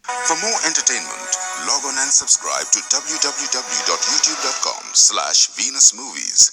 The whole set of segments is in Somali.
For more entertainment, log on and subscribe to www.youtube.com slash Venus Movies.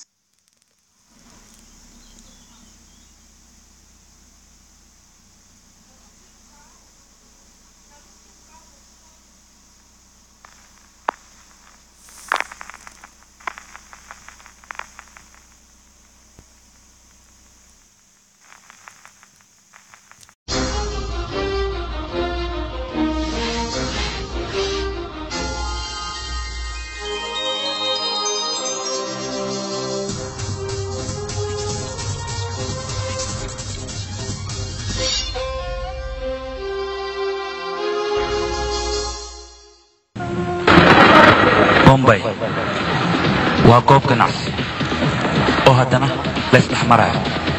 bombay waa goob ganacsi oo haddana laysdhex maraayo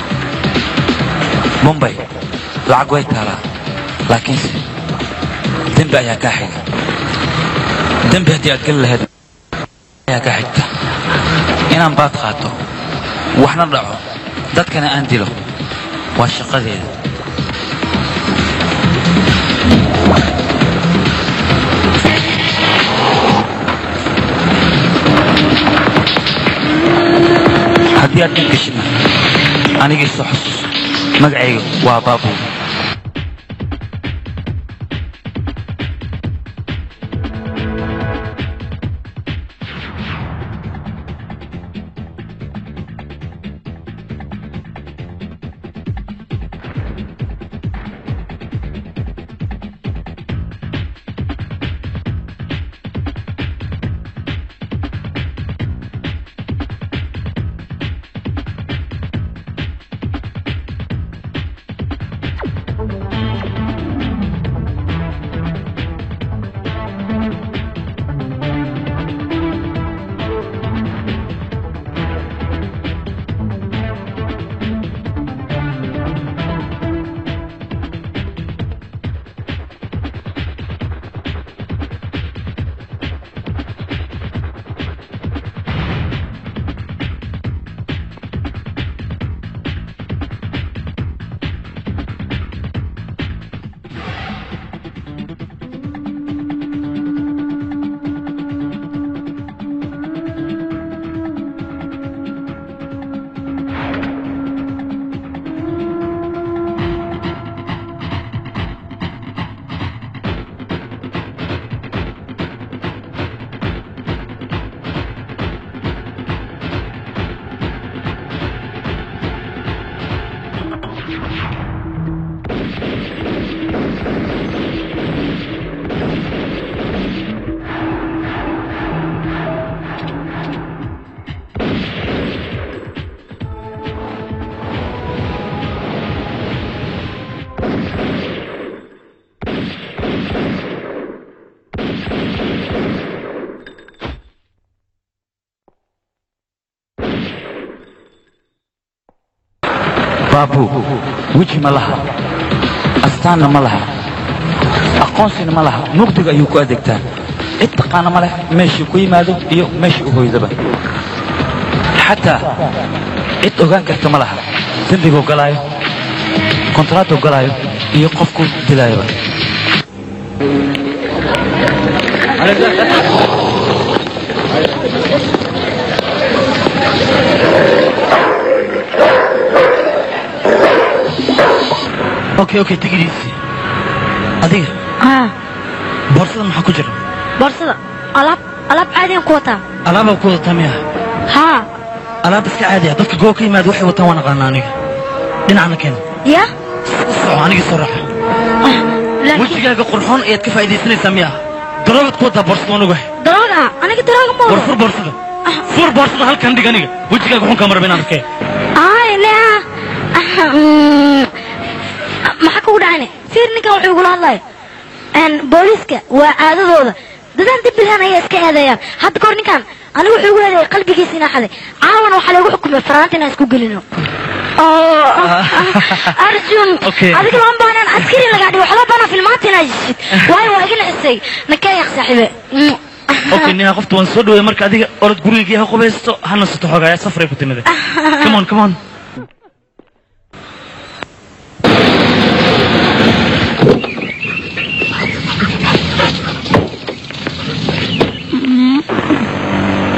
bombay lacag way taalaa laakiinse dembi ayaa kaa xiga dembi haddii aad geli lahayd ayaa kaa xigta inaan baad qaato waxna dhaco dadkana aan dilo waa shaqadeeda haddii aad in geshina anigii soo xusuuso magacayga waa baabuur baabu weji ma laha astaanna ma laha aqoonsina ma laha mugdiga ayuu ku adeegtaa cid taqaana ma leh meeshuu ku yimaado iyo meeshii u hoydaba xataa cid ogaan karta ma laha dembiguu galaayo kontraaduu galaayo iyo qofku dilaayoba okay okay tigidhiisii adiga haa boorsada maxaa ku jira boorsada alaab alaab caadiyan ku wataa alaabaa ku wadataa miya haa alaab iska caadi ah dadka goo ka yimaada waxay wataan waan aqaana aniga dhinacna keen ya soco anigii soo raaxa laakiin wejigaaga qurxoon ayaad ka faa'iidaysanaysaa miya daroobaad ku wadaa boorsada waan ogahay darooga aniga darooga ma war wado fur boorsada fur boorsada halkan dhig aniga wejigaaga xun kaa maraba inaan arkee ay lea maxaa kugu dhacayne fiir ninkan wuxuu igula hadlaya booliiska waa caadadooda dadaan dibilhan ayay iska eedeeyaan hadda kahor ninkan anigu wuxuu igu eedeeyay qalbigiisa inaa xaday caawana waxaa lagu xukumay faraanta inaan isku gelino oo arjun Okay. adiga lama baanaan askari lagaa dhigo waxba baanaa filmaanta inaa jishid waayo waa iga nacisay nakeeyak saaxiibe okay niha qofta waan soo dhaweey marka adiga orod gurigii ha qubaysto ha nasato xoogaaya safaray ku timide come on come on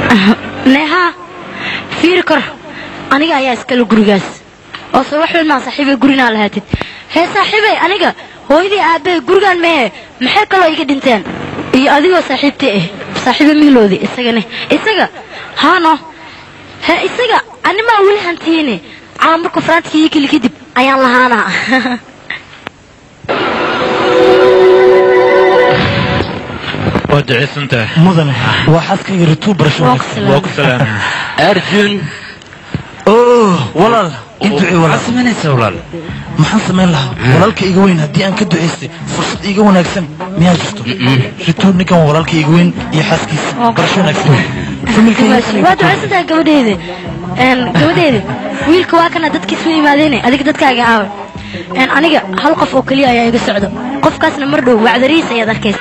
neeha fiiri kor aniga ayaa iskale gurigaas oo se wax weyn maa saaxiibay gurinaa lahaatid hee saaxiibay aniga hooyadii aabbahay gurigaan mehe maxay kaloo iga dhinteen iyo adigoo saaxiibtay ah saaxiiba mihiloodi isagane isaga haano hee isaga animaa weli hantiyeyne caa markuu faraantika ii keli kadib ayaan lahaanaa waa duceysantahay mudane waa xaaskayga rituu barasho Waa ku salaam. waa ku salaam arjun oh walaal i ducee maxaad walaal samaynaysaa walaal maxaan samayn lahaa walaalka iga weyn haddii aan ka ducaystay fursad iga wanaagsan miyaa jirto rituu ninkan waa walaalka iga weyn iyo xaaskiisa barasho wanaagsan waa ducaysantahay gabadheeda Een, gabadheeda wiilka waa kana dadkiis u imaadeene adiga dadkaaga aawa Een, aniga hal qof oo keliya ayaa iga socdo qofkaasna mar dhow wacdarihiis ayaad arkaysa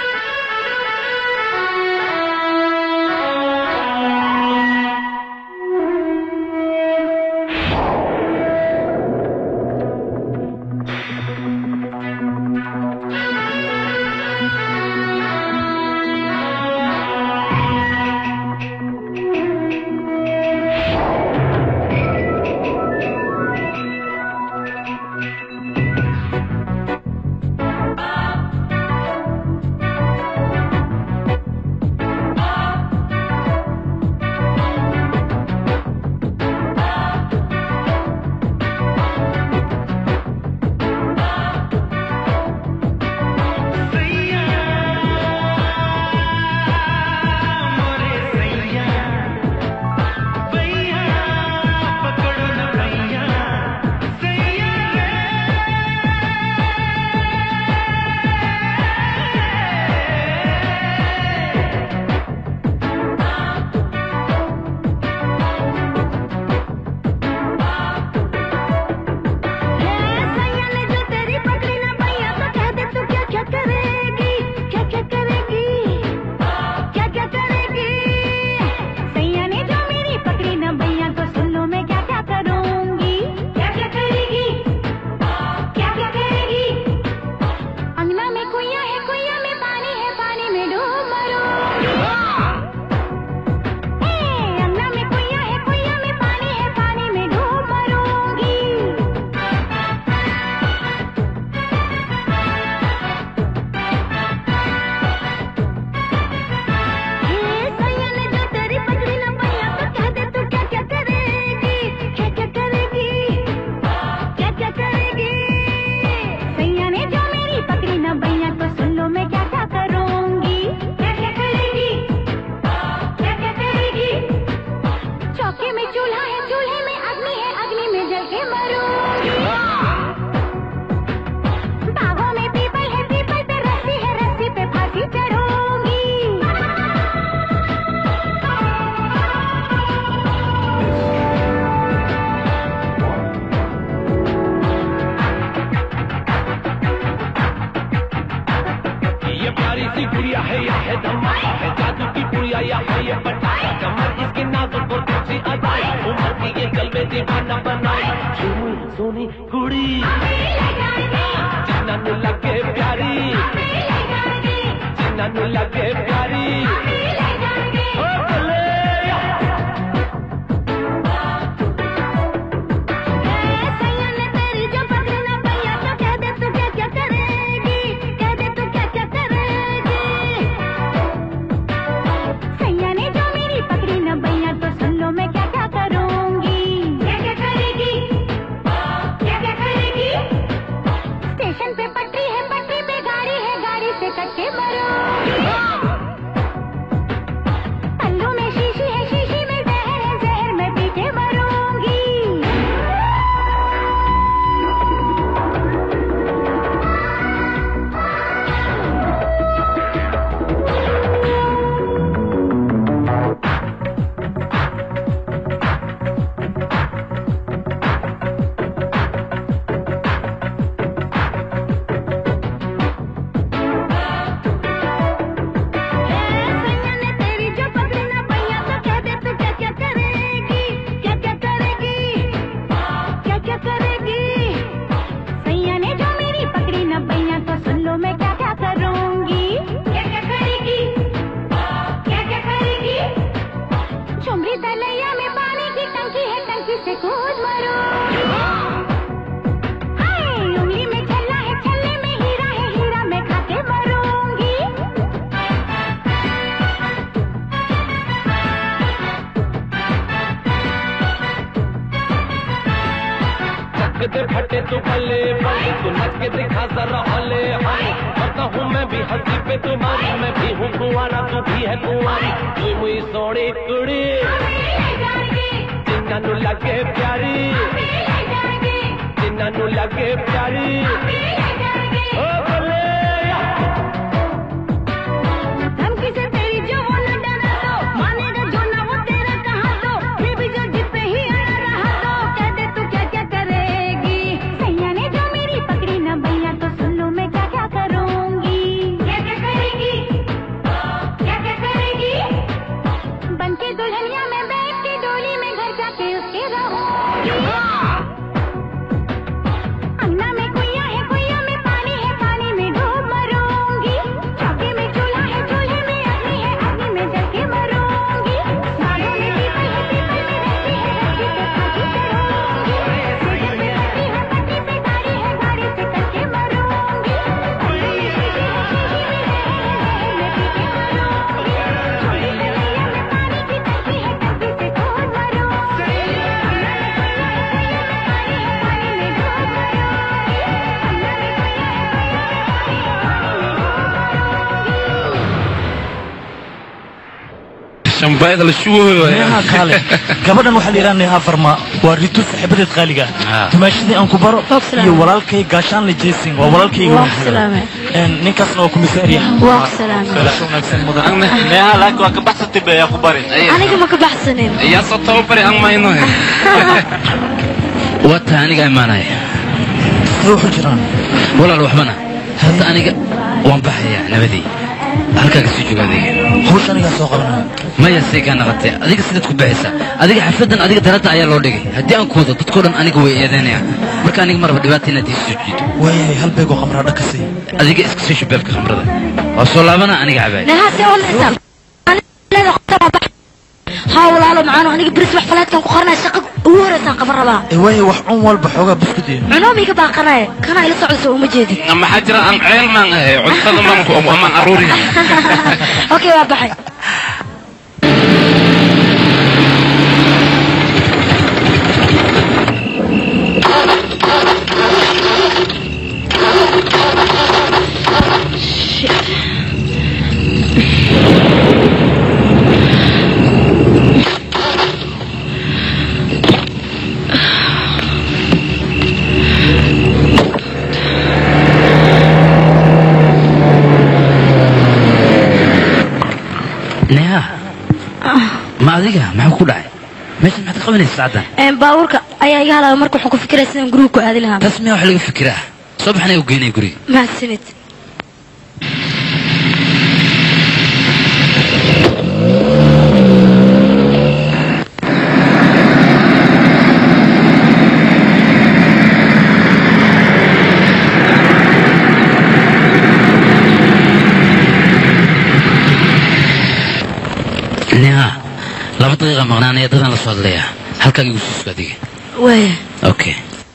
Thank फटे तू भले भले तू नच के दिखा जरा हले हले करता हूँ मैं भी हंसी पे तुम्हारी मैं भी हूँ कुंवारा तू भी है कुंवारी तू मुई सोनी कुड़ी जिन्ना नु लगे प्यारी जिन्ना नु लगे प्यारी ओ भले धमकी से तेरी जो वो न डरा दो मानेगा जो ना वो तेरा कहा दो फिर भी जो जिद पे ही अड़ा रहा दो कह दे तू क्या क्या करेगी सैया ने जो मेरी पकड़ी ना भैया तो सुन लो मैं क्या क्या करूंगी क्या क्या करेगी क्या क्या करेगी बन के दुल्हनिया में बैठ के डोली में घर जाके उसके रहूंगी अंगना में कुइया है कुइया में पानी है पानी में डूब मरूंगी चौके में चूल्हा है चूल्हे में अग्नि है अग्नि में जल के मरूंगी बागों में पीपल है पीपल में रस्सी है रस्सी से फांसी चढ़ूंगी सेजल पे पट्टी है पट्टी पे गाड़ी है गाड़ी से कट के मरूंगी अंगने में शीशी है शीशी में रह है रह में पी के मरूंगी छोटी सी नैया में पानी की टंकी है टंकी से कूद मरूंगी अंगना में कुइया है कुइया में पानी है पानी में डूब मरूंगी अंगना में कुइया है कुइया में shambayda la shubayo neeha kaale gabadhan waxaa la yidhaha neeha farma waa ritu saaxiibadeed qaaliga Ah. tumaashadii aan ku baro Waa ku salaamay. iyo walaalkay gaashaanle jason waa walaalkayga Waa ku salaamay. Een, ninkaasna waa komisaariya waa ku salaamay Galasho wanaagsan mudan Anne. neeha laakiin waa ka baxsatay be ayaa ku bari aniga ma ka baxsanin yaa soo tababari aan mayno wata aniga imaanaya sidee waxu jiraan walaal waxbana hadda aniga waan baxayaa nabadii halkaaga sii jooga adiga hawsha anigaa soo qabanaya maya say kaa naqatee adiga sidaad ku baxaysaa adiga xafladan adiga darada ayaa loo dhigay haddii aan ku wado dadkoo dhan aniga way eedeynayaan marka aniga maraba dhibaata inaad ii soo jiido waayahay hal beegoo khamraa dhakasay adiga iska soo shabeelka khamrada waa soo laabana aniga cabaay nehaasi onaysa haa walaalo macaano aniga beris wax falaadkan ku qoranaya shaqa ugu horeysaan qaban rabaa ee waayay wax cun walba xoogaa buskud iyo cunoomiga baaqanaya kana ila socodso uma jeedin maxaa jira aan ceel maan ahay cuntada maanku amaan aruuriya okay waa baxay neha ma adiga maxaa ku dhacay meeshan maxaad ka qabanaysa saacaddan Een, baabuurka ayaa iga halaaba marka waxaan ku fikiraya sidaan guriga ku aadi lahaa taas miyaa wax laga fikiraa soo baxnay u geynaya guriga mahadsanid neha laba daqiiqa maqnaanaya dadaan la soo hadlayaa halkaaga igu siisko adiga waaya okay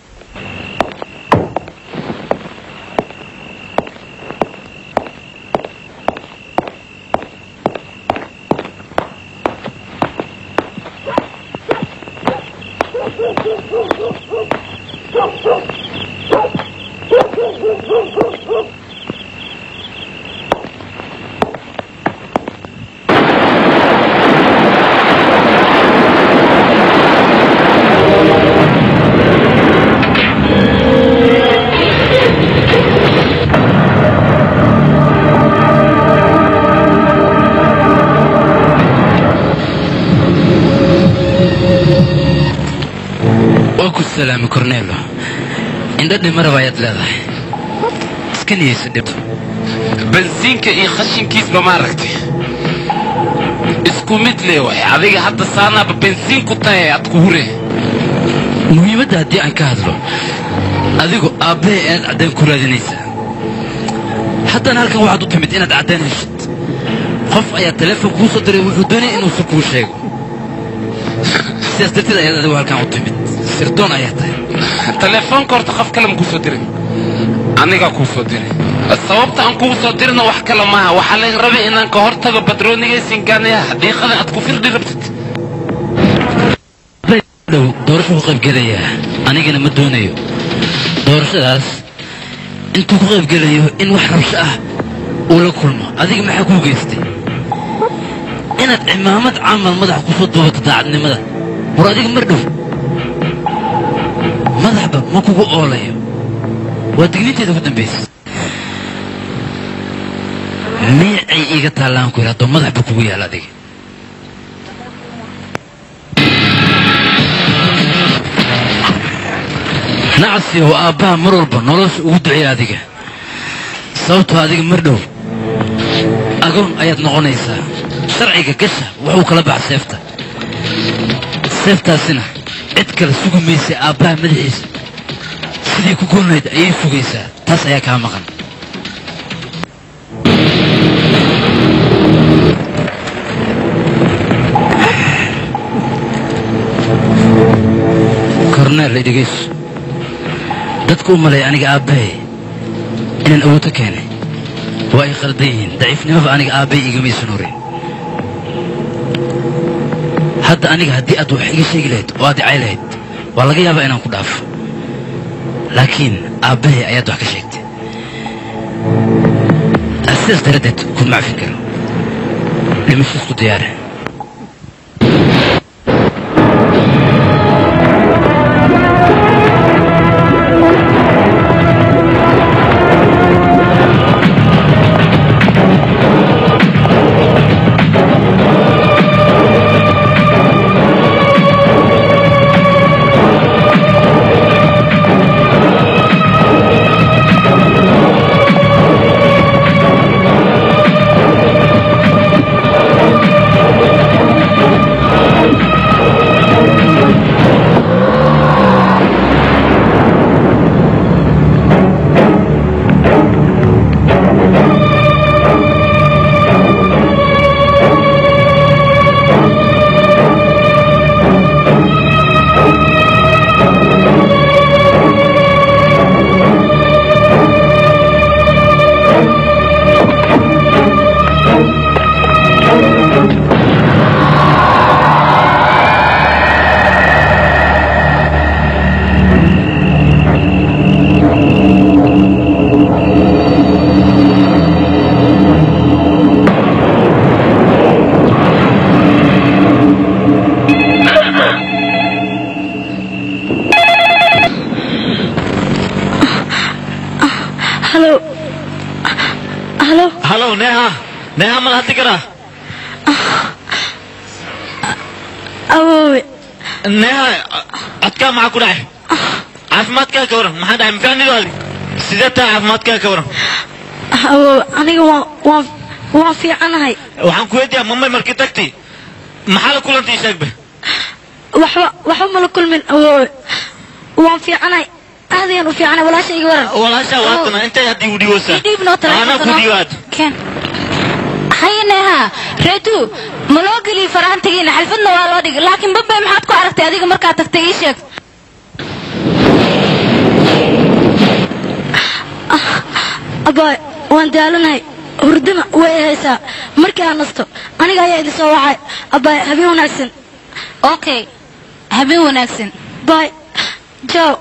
waa ku salaamay cornelo indho dhimaraba ayaad leedahay iska niyeyso dhibto bensiinka iyo khashinkiisba maaragtay isku mid lee waay adiga hadda saanaaba bensiin ku tahay aad ku hure muhiimadda haddii aan ka hadlo adigu aabbahay aad caddayn ku raadinaysaa haddana halkan waxaad u timid inaad caddayn heshid qof ayaa teleefon kuu soo diray wuxuu doonaya inuusan kuu sheego sidaas darteed ayaad adigu halkan u timid sirdoon ayaa tahay telefoonka horta qof kale ma kuu soo dirin anigaa kuu soo diray sababta aan kuu soo dirina wax kale maaha waxaa laga rabay inaan ka hortago badroonigaysingaanayaha xaqiiqada aad ku firdhi rabtid dhow doorasho ku qaybgelayaa anigana ma doonayo doorashadaas intuu ku qaybgelayo in wax rabsho ah uu la kulmo adiga maxaa kuu geystay inaad cimaamad camal madaxa kusoo duubato daacadnimada war adiga mar dhow madaxba ma kugu oolayo waa digniinteeda ugu dambaysa miicay iiga taallaan ku yidhi haddoo madaxba kugu yaal adiga nacsi oo aabbaha mar walba nolosha ugu duceeya adiga sababtoo adiga mar dhow agoon ayaad noqonaysaa sharciga gasha wuxuu kala baxa seefta seeftaasina cid kale sugi maysa aabbaha madaxiisa sidii ku goolnayd ayay sugaysaa taas ayaa kaa maqan korneel idhegeyso dadku u malay aniga aabbahay inaan awoodto keenay waa ay khaldan yihiin daciifnimaba aniga aabbahay igamaysan horin hadda aniga haddii aad wax iga sheegi lahayd oo aad icay lahayd waa laga yaabaa inaan ku dhaafo laakiin aabbahay ayaad wax ka sheegtay sidaas daradeed kuma cafin karo dhimasho isku diyaare halo halo halo neha neha mal hadli karaa awoowe neha codkaa maxaa ku dhacay caafimaadkaa ka waran maxaa dhacay mafaanido adi sidee tahay caafimaadkaa ka waran awoowe aniga waan waan waan fiicanahay waxaan ku weydiiyaa mamay markii tagti maxaa la kulantay sheegbe waxba waxba mala kulmin awoowe waan fiicanahay aad ayaan u fiicanahay walaasha iga waran walaashaa waatana intay haddii u dhiwaysaa Ii dhiib noo anaa ku dhiibaad keen hayeneha reetu ma loo geliy faraantigiina xalfadna waa loo dhigay laakiin babay maxaad ku aragtay adiga markaad tagtay ii sheeg abaay waan daalanahay hurdana way haysaa markii aan nasto aniga ayaa idin soo wacay abaay habeen wanaagsan okay habeen wanaagsan baay jaw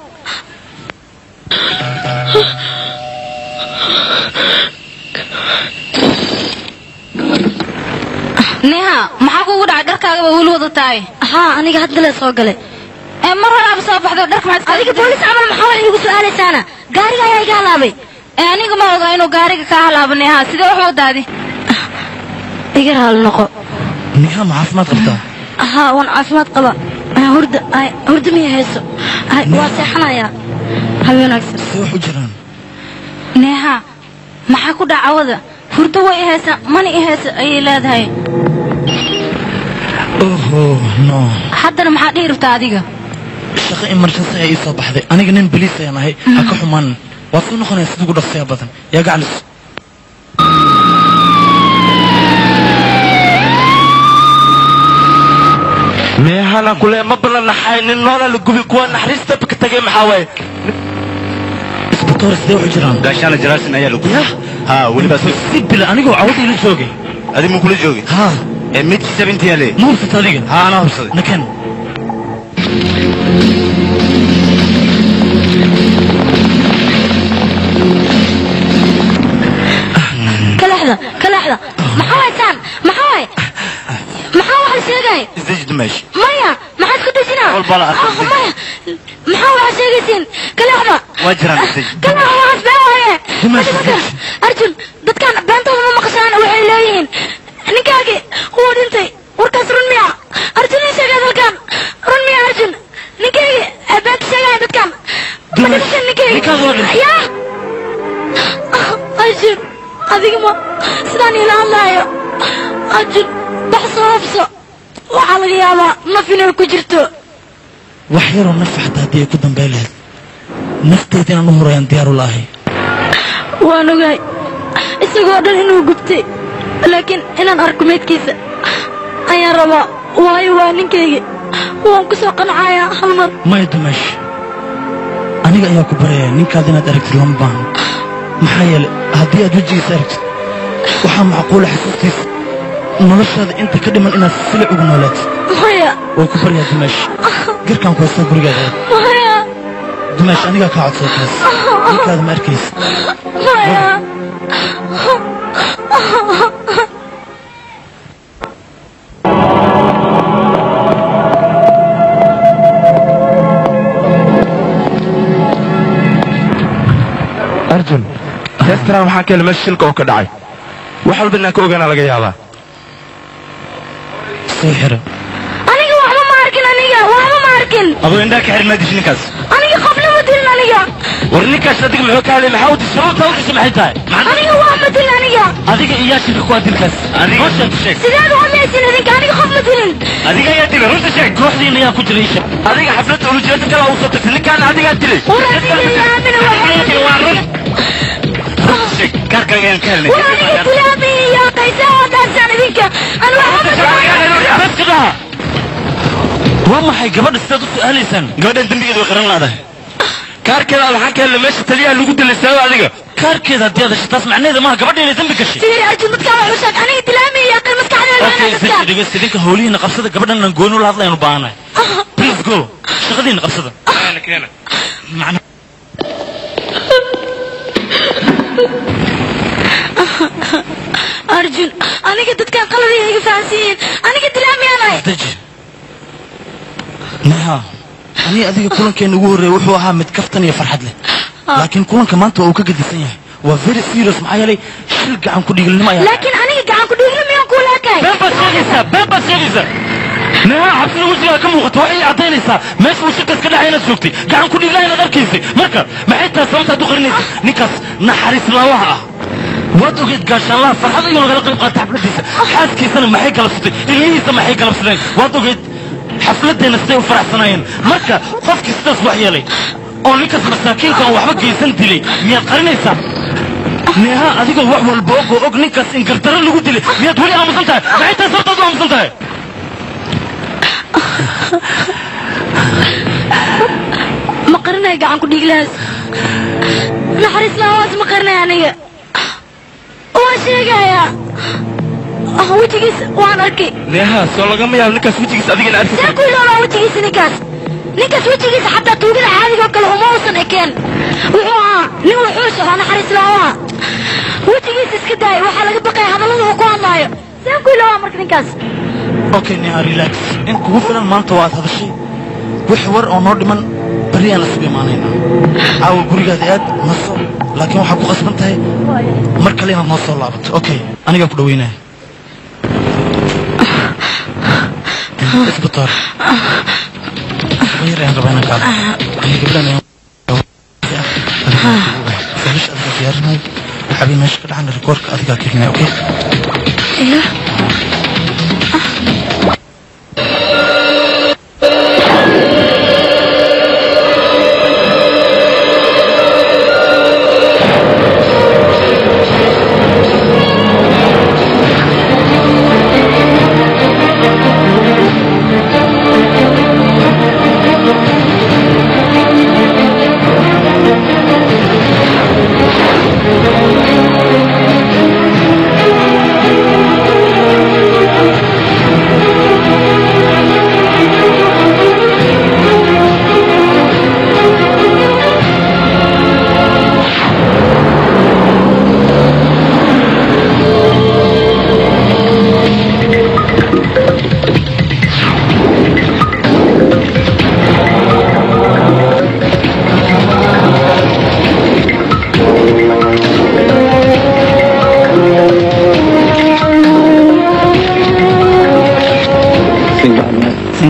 neha maxaa kugu dhacay dharkaagaba weli wada tahay haa aniga hadda lee soo galay ee mar horaaba soo baxdo dharka maxaad adiga boolis camal maxaa wax iigu su'aalaysaana gaariga ayaa iga halaabay ee aniga ma ogaa inuu gaariga kaa halaabo neha sidee wax wadaadi iga raali noqo neha ma caafimaad qabtaa haa waan caafimaad qaba Ah, hurda ay, hurda miya hayso Ay, waa seexanayaa habeen wanaagsan see wax u jiraan neha maxaa ku dhaca wada hurdo way i haysaa mana i haysa ayay leedahay oho no haddana maxaa dhihi rabtaa adiga shaqo emergency ayaa ii soo baxday aniga nin boliis ayaan ahay ha ka xumaanin waad soo noqonaya sida ugu dhaqsiya badan yaa gacalis meehana kule ma balanaxay nin noola la gubi kuwa naxariista ka tagay maxaa waaye isbitoor sidee wax u jiraan gaashaana jaraasin ayaa lagu yah haa weliba si bila anigoo cawada ila joogay adi muu kula joogay haa ee mid sabintiyaa le ma hursata adiga haa anaa hubsaday naken leexda ka leexda maxaa waay saan maxaa waay maxaa wax la sheegay isdeji dumeesh maya maxaad ku dejinaa Walba la arkay. Ah, maya maxaa waxa sheegaysiin ka leexda waa jiraan isdeji ka leexda waxaas been waaye Dimash, Dadka- arjun dadkan beentooda ma maqashaan waxay leeyihiin ninkaagii wuu dhintay warkaas run miya arjun ii sheegay dalkan run miya arjun ninkaygii ee beenta sheegaya dadkan ma Dimash, dhimashan ninkaygii ninkaas waa dhintay. yaa arjun adiga ma sidaan ila hadlaayo arjun bax soo hubso waxaa laga yaabaa naf inay ku jirto wax yaroo nafa xataa haddii ay ku dambay lahayd nafteeda inaan u horayaan diyaaru laahay waan ogahay isagoo dhan inuu gubtay laakiin inaan arko meydkiisa ayaan rabaa waayo waa ninkayga waan ku soo qancayaa hal mar maya dumeesh aniga ayaa ku baraya ninkaad inaad aragtid lama baahan maxaa yeelay haddii aad wejigiisa aragtid waxaa macquula xasuustiisa noloshaada inta ka dhiman inaad silic ugu noolaatid maya waa ku baryaa dumeesh garkaan ku haystaa gurigaada aad maya dumeesh anigaa kaa codsada taas ninkaada ma arkaysa maya arjun heestaran waxaan ka helay meesha shilka oo ka dhacay wax walba inaan ka ogaana laga yaabaa soo xira aniga waxba ma arkin aniga waxba ma arkin adoo indhaa ka xirin maa dishin ninkaas aniga qofna ma dilin aniga war ninkaas adiga muxuu ka hadlay maxaa u dishay sababta u dishay maxay tahay aniga waa ma dilin aniga adiga iyo yaashinka ku adilkaas adiga runta sheeg sideed uhamaysin idinka aniga qof ma dilin adiga ayaa dilay runta sheeg kooxdiina yaa ku jira isha adiga xafladda ulujeeda kala u soo tagtay ninkaana adigaa dilay war adiga iyo aamina waa waa run runta sheeg kaarkaaga ayaan ka helnay war aniga tilaami iyo qaysa oo dhaarsan idinka an waxba ma waa maxay gabadha sidaad u su'aalaysaan gabadhan dembigeeda way qaran laadahay kaarkeeda waxaan ka helay meesha taliyaha lagu dilay sabab adiga kaarkeeda haddii aad hesho taas macnaheeda maaha gabadha inay dambi gashay fiiri arjun dadkaa wax u sheeg aniga tilaami iyo qay maskaxdeeda okay dadka isdeji dhegeysta idinka howlihiina qabsada gabadhan aan gooni ula hadlaynu baahanahay please go shaqadiina qabsada macna arjun aniga dadkan qaladiga iga fahansan yihiin aniga tilaami anahay isdeji neha anii adiga kulankeena ugu horreeya wuxuu ahaa mid kaftan iyo farxad leh laakiin kulanka maanta waa uu ka gedisan yahay waa very serious maxaa yeelay shil gacan ku dhiigilnimo ayaa laakiin aniga gacan ku dhiigli miyaan kuu laakahay been baad sheegaysaa been baad sheegaysaa neha xabsida wejigaa ka muuqata waxay caddaynaysaa meesha uu shirkaas ka dhacay inaad joogtay gacan ku dhiiglaha inaad arkaysay marka maxay tahay sababtaad u qarinaysa ninkaas naxariis laawaha ah waad ogeed gaashaanlaha farxad ayuu nagala qayb qaata xafladiisa xaaskiisana maxay galabsatay ilmihiisa maxay galabsadeen waad ogeed xafladeenna siday u faraxsanaayeen marka qofkii sidaas wax yeelay oo ninkaas masaakiinka aan waxba geysan dilay miyaad qarinaysaa neha adigoo wax walba og oo og ninkaas in gardaro lagu dilay miyaad weli aamusan tahay maxay tahay sababtaad u aamusan tahay ma qarinaya gacan ku dhiiglahaas naxariis lahawaas ma qarinaya aniga waan sheegayaa Ah, wejigiisa waan arkay neeha soo lagama yaabo ninkaas wejigiisa adigana arki see ku iloolaa wejigiisa ninkaas ninkaas wejigiisa xataa tuugada caadiga oo kale uma uusan ekeen wuxuu ahaa nin wuxuus oo naxariis lahawaha wejigiisa iska daaya waxaa laga baqaya hadallada uu ku hadlaayo see ku iloolaa marka ninkaas okay neha relax in kugu filan maanta waad hadashay wix war oo noo dhiman berri aan isugu imaanaynaa caawa gurigaada aad naso laakiin waxaad ku qasban tahay mar kale inaad noo soo laabato okay anigaa ku dhaweynaya isbitaal yar ayaan rabaa inaan kaado aniga gabdhan ayaan felish adigaa diyaarinayo waxaabay meesha ka dhacan rikoorka adigaa kelinaya okay iyo Thank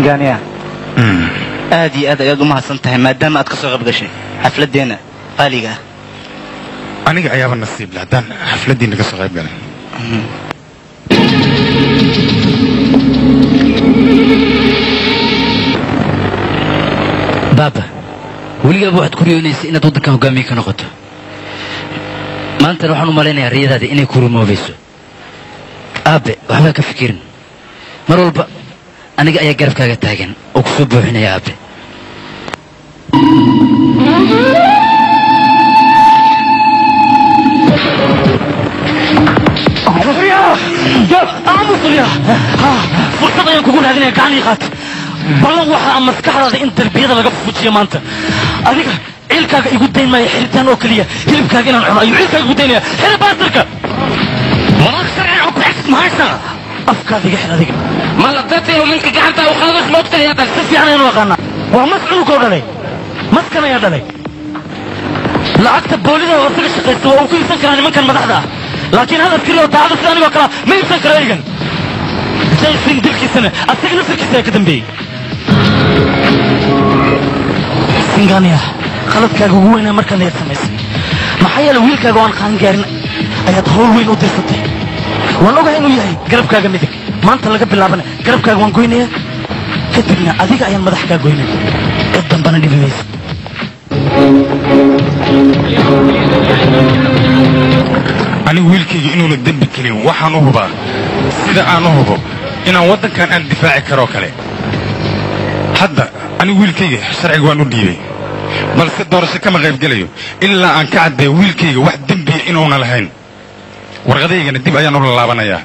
singaaniya aad iyo aad ayaad u mahadsan tahay maadaama aad ka soo qayb gashay xafladeenna qaaliga ah aniga ayaaba nasiib leh haddaan xafladdiina ka soo qayb galay baaba weligaaba waxaad ku riyoonaysay inaad waddankan hogaamiye ka noqoto maantana waxaan u malaynayaa riyadaada inay ku rumoobayso aabe waxbaa ka fikirin mar walba aniga ayaa garabkaaga taagan oo ku soo buuxinaya aabe fursad ayaan kugu raadinaya gacan ii qaat ballan waxaa maskaxdaada in darbiyada laga fujiyo maanta adiga ciilkaaga igu dayn maayo xiritaan oo keliya hilibkaaga inaan cuno ayuu ciilkaaga igu daynaya xiri baasirka walaal sharci oo ku xigsid mahaysaa afkaada iga xir adiga ma la dadino ninka gacanta u qaadas moogtahay haddan si fiican ayaan u aqaanaa waa mas cunugoo dhalay maskan ayaa dhalay lacagta boolida oo isaga shaqaysta waa uu ku iibsan karaa nimankan madaxda ah laakiin hadal keliya oo daacada sida anigoo kala ma iibsan karo egan jason dilkiisana asaga naftarkiisa ayaa ka dambeeyey singania qaladkaaga ugu weynaa markaan ayaad samaysay maxaa yeele wiilkaaga oo aan qaan gaarin ayaad hawl weyn u dirsatay waan ogahay inuu yahay garabkaaga midig maanta laga bilaabana garabkaaga waan goynaya kadibna adiga ayaan madax kaa goynaya cid dambana dhibi maysa anigu wiilkayga inuuna dembi kelin waxaan u hubaa sida aan u hubo inaan waddankan aan difaaci karoo kale hadda anigu wiilkayga sharciga waan u dhiibay balse doorasho kama qaybgelayo ilaa aan ka caddeeyo wiilkayga wax dembiya inuuna lahayn warqadaygana dib ayaan ula laabanayaa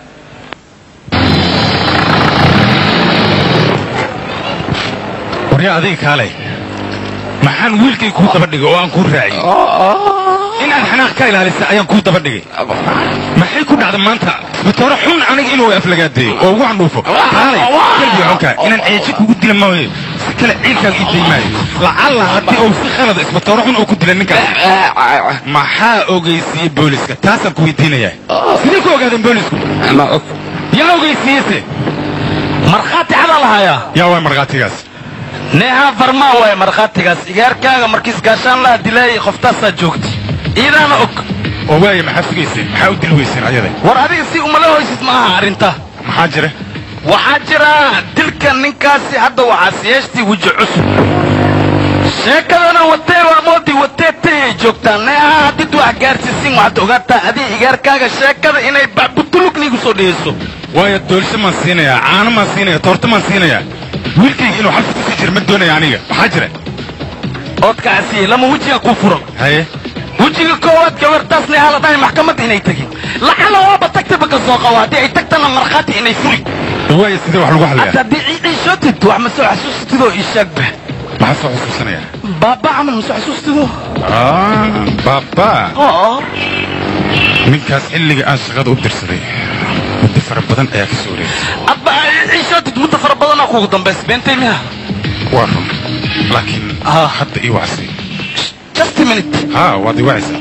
waryaa adiga kaale maxaan wiilkay kuu daba dhigay oo aan kuu raaciyey inaad xanaaq ka ilaalisa ayaan kuu daba dhigay maxay ku dhacda maanta isbitoore xun aniga inuu aflagaadeeyo oo ugu candhuufo kaalay kalbiga xunka inaan ceeji kugu dila maayo si kale ciilkaaga ii daymaayo lacalla haddii uu si khalada isbitoore xun uu ku dila ninkaas maxaa ogeysiiyey booliska taasaan ku weydiinayaa sidee ku ogaadeen boolisku yaa ogeysiiyese markhaati cadaa lahayaa yaa waa markhaatigaas neeha farmaa waaye markhaatigaas igaarkaaga markiis gaashaan laha dilaayay qoftaasaa joogta iidaana og oo waaya maxaa sugayseen maxaa u dili weyseen ayada war adiga si umala hoysid ma aha arrinta maxaa jira waxaa jira dilka ninkaasi hadda waxaa siyeeshtii weji cusub sheekadana watee waa moodi watee tayay joogtaa neeha haddid wax gaarsiisin waxaad ogaataa adiga igaarkaaga sheekada inay bacbutulugnigu soo dhigayso waayo doolsho maan siinayaa caano maan siinaya toorto maan siinayaa wiilkayga inuu xabsi kusii jir ma doonaya aniga maxaa jira oodkaasi lama wejiga kuu furan haye wejiga koowaad gabartaas neeha la dhahay maxkamad inay tegin lacala waaba tagtaba ka soo qabo haddii ay tagtana markhaati inay furi waayo sidee wax lagu hadda hadlayaa haddii ciidhiishootid wax ma soo xasuusatid oo ii sheegba maxaa soo xusuusanaya baaba camal ma soo xasuustido Ah, baaba oo ninkaas xilliga aan shaqada u dirsaday muddo fara badan ayaa ka soo wareegtay abba ciishootid muddo fara badanaa kuugu dambaysa beentay miya waa run laakiin hadda ii wacsi just a minute haa waad ii wacaysaa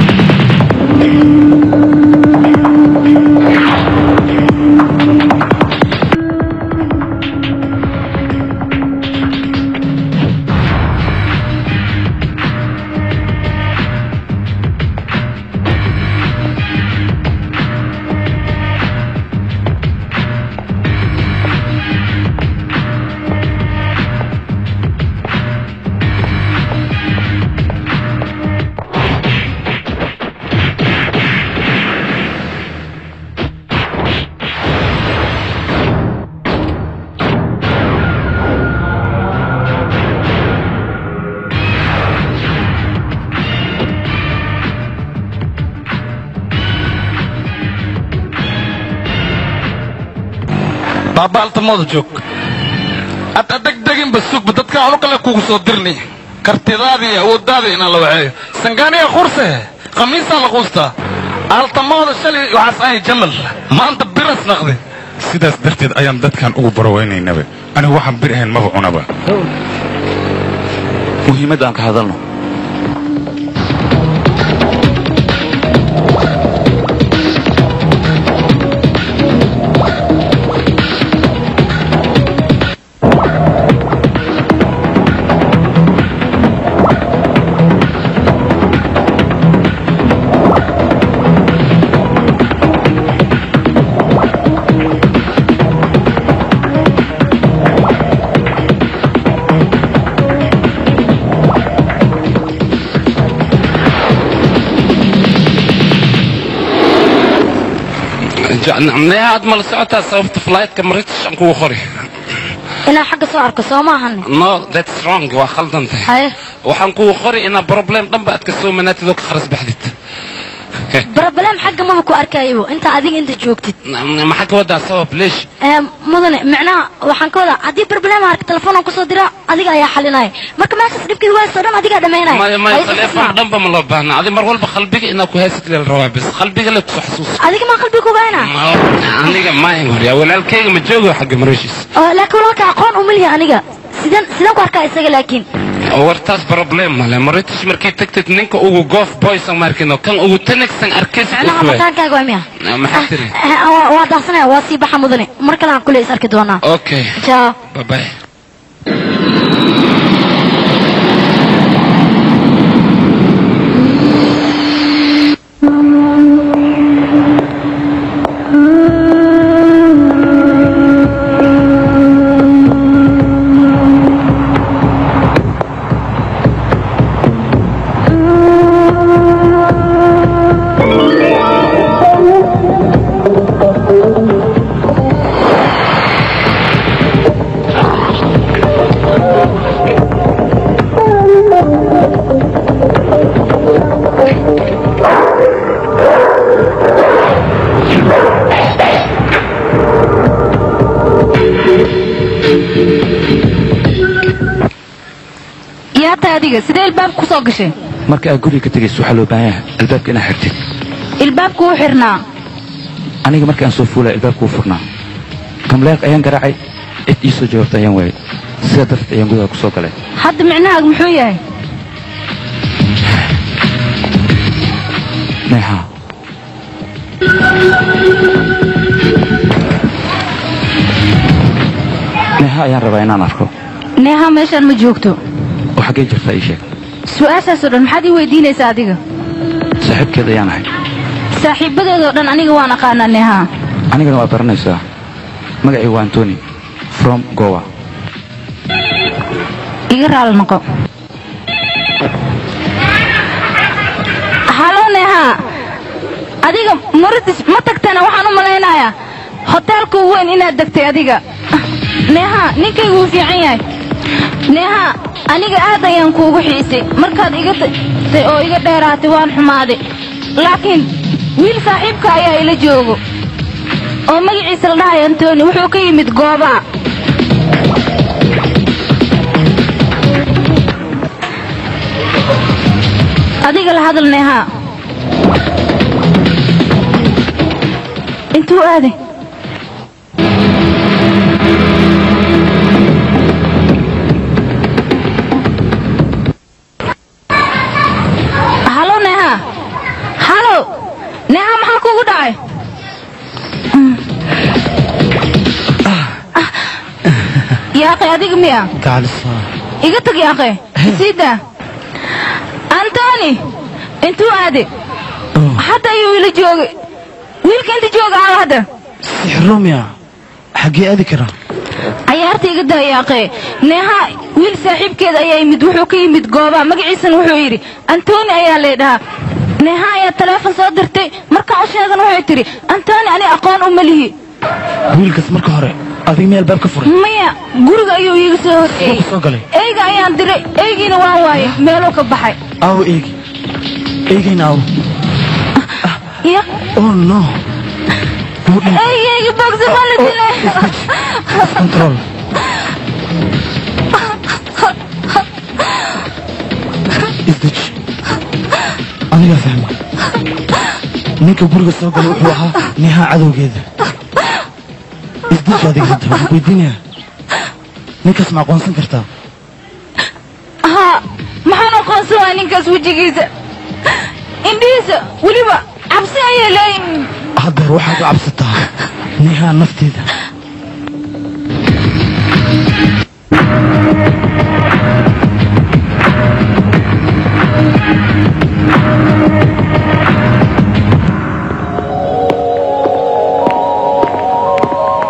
baaba altamooda joog hadda degdeginba sugba dadka anu kale kugu soo dirni kartidaadii iyo awooddaadii inaan la waceeyo sangaaniya qurse khamiisaa la quustaa altamooda shalay waxaas ahay jamal maanta biras naqdi sidaas darteed ayaan dadkan ugu barowaynaynaba anigu waxaan bir ahayn maba cunaba muhiimadda aan ka hadalno neha aad mala socotaa sababta flightka british aan kugu qori inaan xagga soo arko soo maahan no that's wrong waa khaldan tahay haye waxaan kugu qori inaa problem dhanba aad ka soo manaatid oo ka kharas baxdid barabalaan xagga maba ku arkayabo inta adiga inta joogtid maxaa ka wadaa sabab leesh Ee, mudane micnaha waxaan ka wadaa haddii barbalaam arka telefoon aan kusoo dira adiga ayaa xalinaya marka meeshaas dhibkii waasto dhan adigaa dhamaynaya maya maya Hayse taleefon isma. dhanba ma loo baahna adi mar walba qalbiga inaad ku haysid lela rabaa bas qalbiga le kusoo xasuus adiga maa qalbiga kubayna aniga maahin horyaa walaalkayga ma joogo xagga mareeshiis laakiin walaalka aqoon umaliya aniga sidaan sidaan ku arkaa isaga laakiin wartaas problem male maritish markay tagtid ninka ugu goof boysan markino kan ugu tanagsan arkays micnaha mataankaaga waa miya maxaa tiri Eh, waa- waa daaqsanaya waa sii baxa mudane mar kale aan kule is arki doonaa okay jaa bye bye yaa tahay adiga sidee ilbaabka ku soo gashay marka aad guriga ka tegayso waxaa loo baahan yahay albaabka inaad xirtid ilbaabku u xirnaa aniga markii aan soo fuulay albaabka wuu furnaa kamleeq ayaan garaacay cid ii soo jawaabta ayaan waayay sidaa darteed ayaan gudaha ku soo galay hadda micnahaagu muxuu yahay neexa neexa ayaan rabaa inaan arko neeha meeshaan ma joogto oo xaggee jirtaa ii sheeg su-aashaasoo dhan maxaad ii weydiinaysaa adiga saaxiibkeed ayaan ahay saaxiibadeedoo dhan aniga waan aqaanaa neeha anigana waa baranaysaa magacii waa antoni from gowa iga raali noqo halo neeha adiga muridis ma tagtana waxaan u malaynayaa hoteelka weyn inaad degtay adiga neeha ninkaygu wuu fiican yahay neeha aniga aad ayaan kuugu xiisay markaad iga tagtay oo iga dheeraatay waan xumaaday laakiin wiil saaxiibka ayaa ila joogo oo magaciisa la dhahayo antoni wuxuu ka yimid goobaa adiga la hadal neeha intuu aaday halo neeha halo neeha maxaa kugu dhacay yaaqay adiga miya gacalismaa iga tag yaaqay isiida antoni intuu aaday hadda ayuu ila joogay wiilka inta jooga aa hadda sixromiya xaggee aadi karaa cayaarta iga daa yaaqee neeha wiil saaxiibkeeda ayaa yimid wuxuu ka yimid goobaa magaciisana wuxuu yidhi antoni ayaa leedhahaa neeha ayaa taleefon soo dirtay markaan u sheegan waxay tidhi antoni ani aqoon uma lihi wiilkaas marka hore adiga meel baab ka furay maya guriga ayuu iiga soo horreeyey soo galay eyga ayaan diray eygiina waan waayay meeluu ka baxay aawo eegi eegayna aawo ya oh no wuu dhintay eygeyga bogsa ma la dilay control isdeji anigaa fahma ninka guriga soo galay wuxuu ahaa neeha cadowgeeda isdeji adiga hadda waxaan ku weydiinayaa ninkaas ma aqoonsan kartaa haa maxaan aqoonsan waaya ninkaas wejigiisa indhihiisa weliba cabsi ayay leeyihin haddeer waxaad u cabsataa neeha nafteeda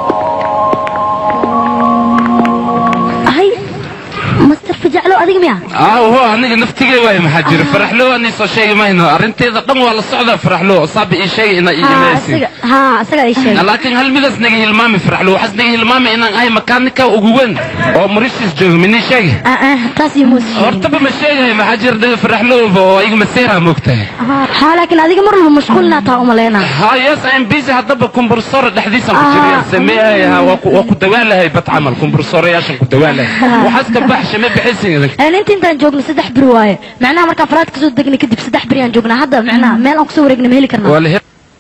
hay master fajaclo adiga miya ah ho aniga naftigay waay maxaa jira faraxlo ani soo sheegi mayno arrinteeda dhan waa la socdaa faraxlo saabi ii sheegay inaa ii haa imaysin isaga haa isaga ay sheegay laakiin hal midaas naga hilmaami faraxlo waxaas naga hilmaami inaan ahay makaanika ugu weyn oo mauritius jooga mini sheegi ah ah taas iyo muus hortaba ma sheegahay maxaa jira dhe faraxlo oo iga maseera moogtahay haa laakiin adiga mar walba mashquul inaad tahay umaleynaa ha yes I'm busy haddaba kumbursore dhexdiisan ku jirayaan sameeyay ha waa ku waa ku dawaalahay bad camal kumbursoreyaashan ku dawaalahay waxaas ka baxsha ma bixaysin idinka een inta intaan joogno saddex beri waaye macnaha markaan faraad kasoo degnay kadib saddex beri aan joognaa hadda macnaha meel aan kusoo wareegna ma heli karnaa ولا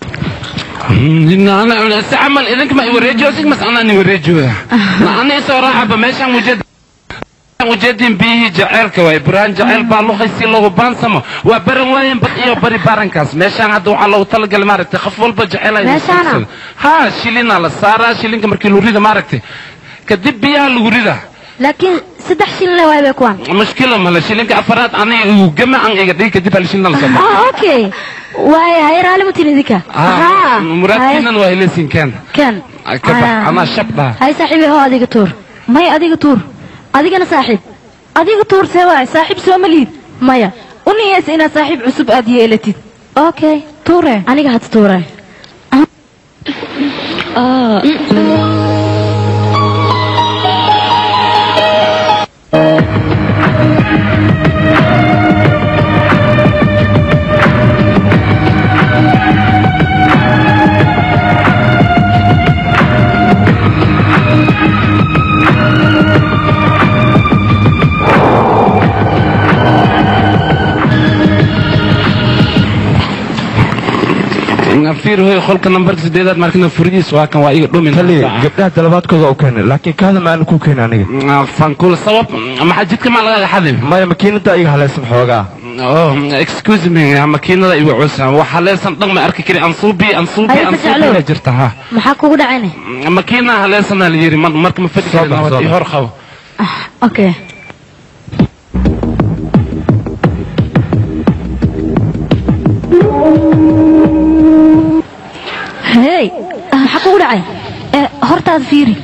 انا انا استعمل اذنك ما يوريجو زيك بس انا اني وريجو انا صراحه بمشان وجد وجدين به جعلك واي بران جعل بالو خيسي لو بانسمو وبرن وين بديو بري بارنكاس مشان هذا waxa loo talagal maaragtay qof walba jecel ay Meeshaana? ha shilina la saara shilinka markii loo rida maaragtay kadib biyaha lagu rida laakiin saddex shilin le waaye bay kuwaan mushkila mala shilinka afaraad aniga uu gama aan iga dhigi kadib hal shilin la soo ah okay waaye haye raali ma tihin idinka ah muraadkiinan waa helaysin kan kan ka bax anaa shab dhaha hay saaxiibey hoo adiga tuur maya adiga tuur adigana saaxiib adiga tuur see waay saaxiib soo ma liid maya u niyeysa inaad saaxiib cusub aad yeelatid okay tuure aniga had tuuray fiir hoy qolka nambarka sideedaad markina furidiis waa kan waa iga dhumin gabdhaha dalabaadkooda u keenay laakiin kaada maana ku keenay aniga fankul sabab maxaa jidka maa lagaga xadim maya makiinada iga halaysan xoogaa oh excuse me makiinada igu cusa waxa leesan dhan ma arki kari ansuubi ansuubi Ay, ansuubi Fajaclo. la jirta ha maxaa kugu dhacayne makiina haleesana la yiri mar- marka ma fadhi Soo karin bax, soo nabad iyo bax. hor qabo okay hey maxaa kugu dhacay ee hortaada fiiri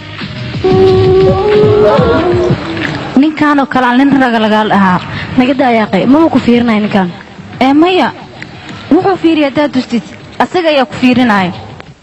ninkaanoo kale aan nin raga lagaal ahaa naga daayaaqay maba ku fiirinaya ninkan ee maya wuxuu fiiriya haddaad dustid asaga ayaa ku fiirinaayo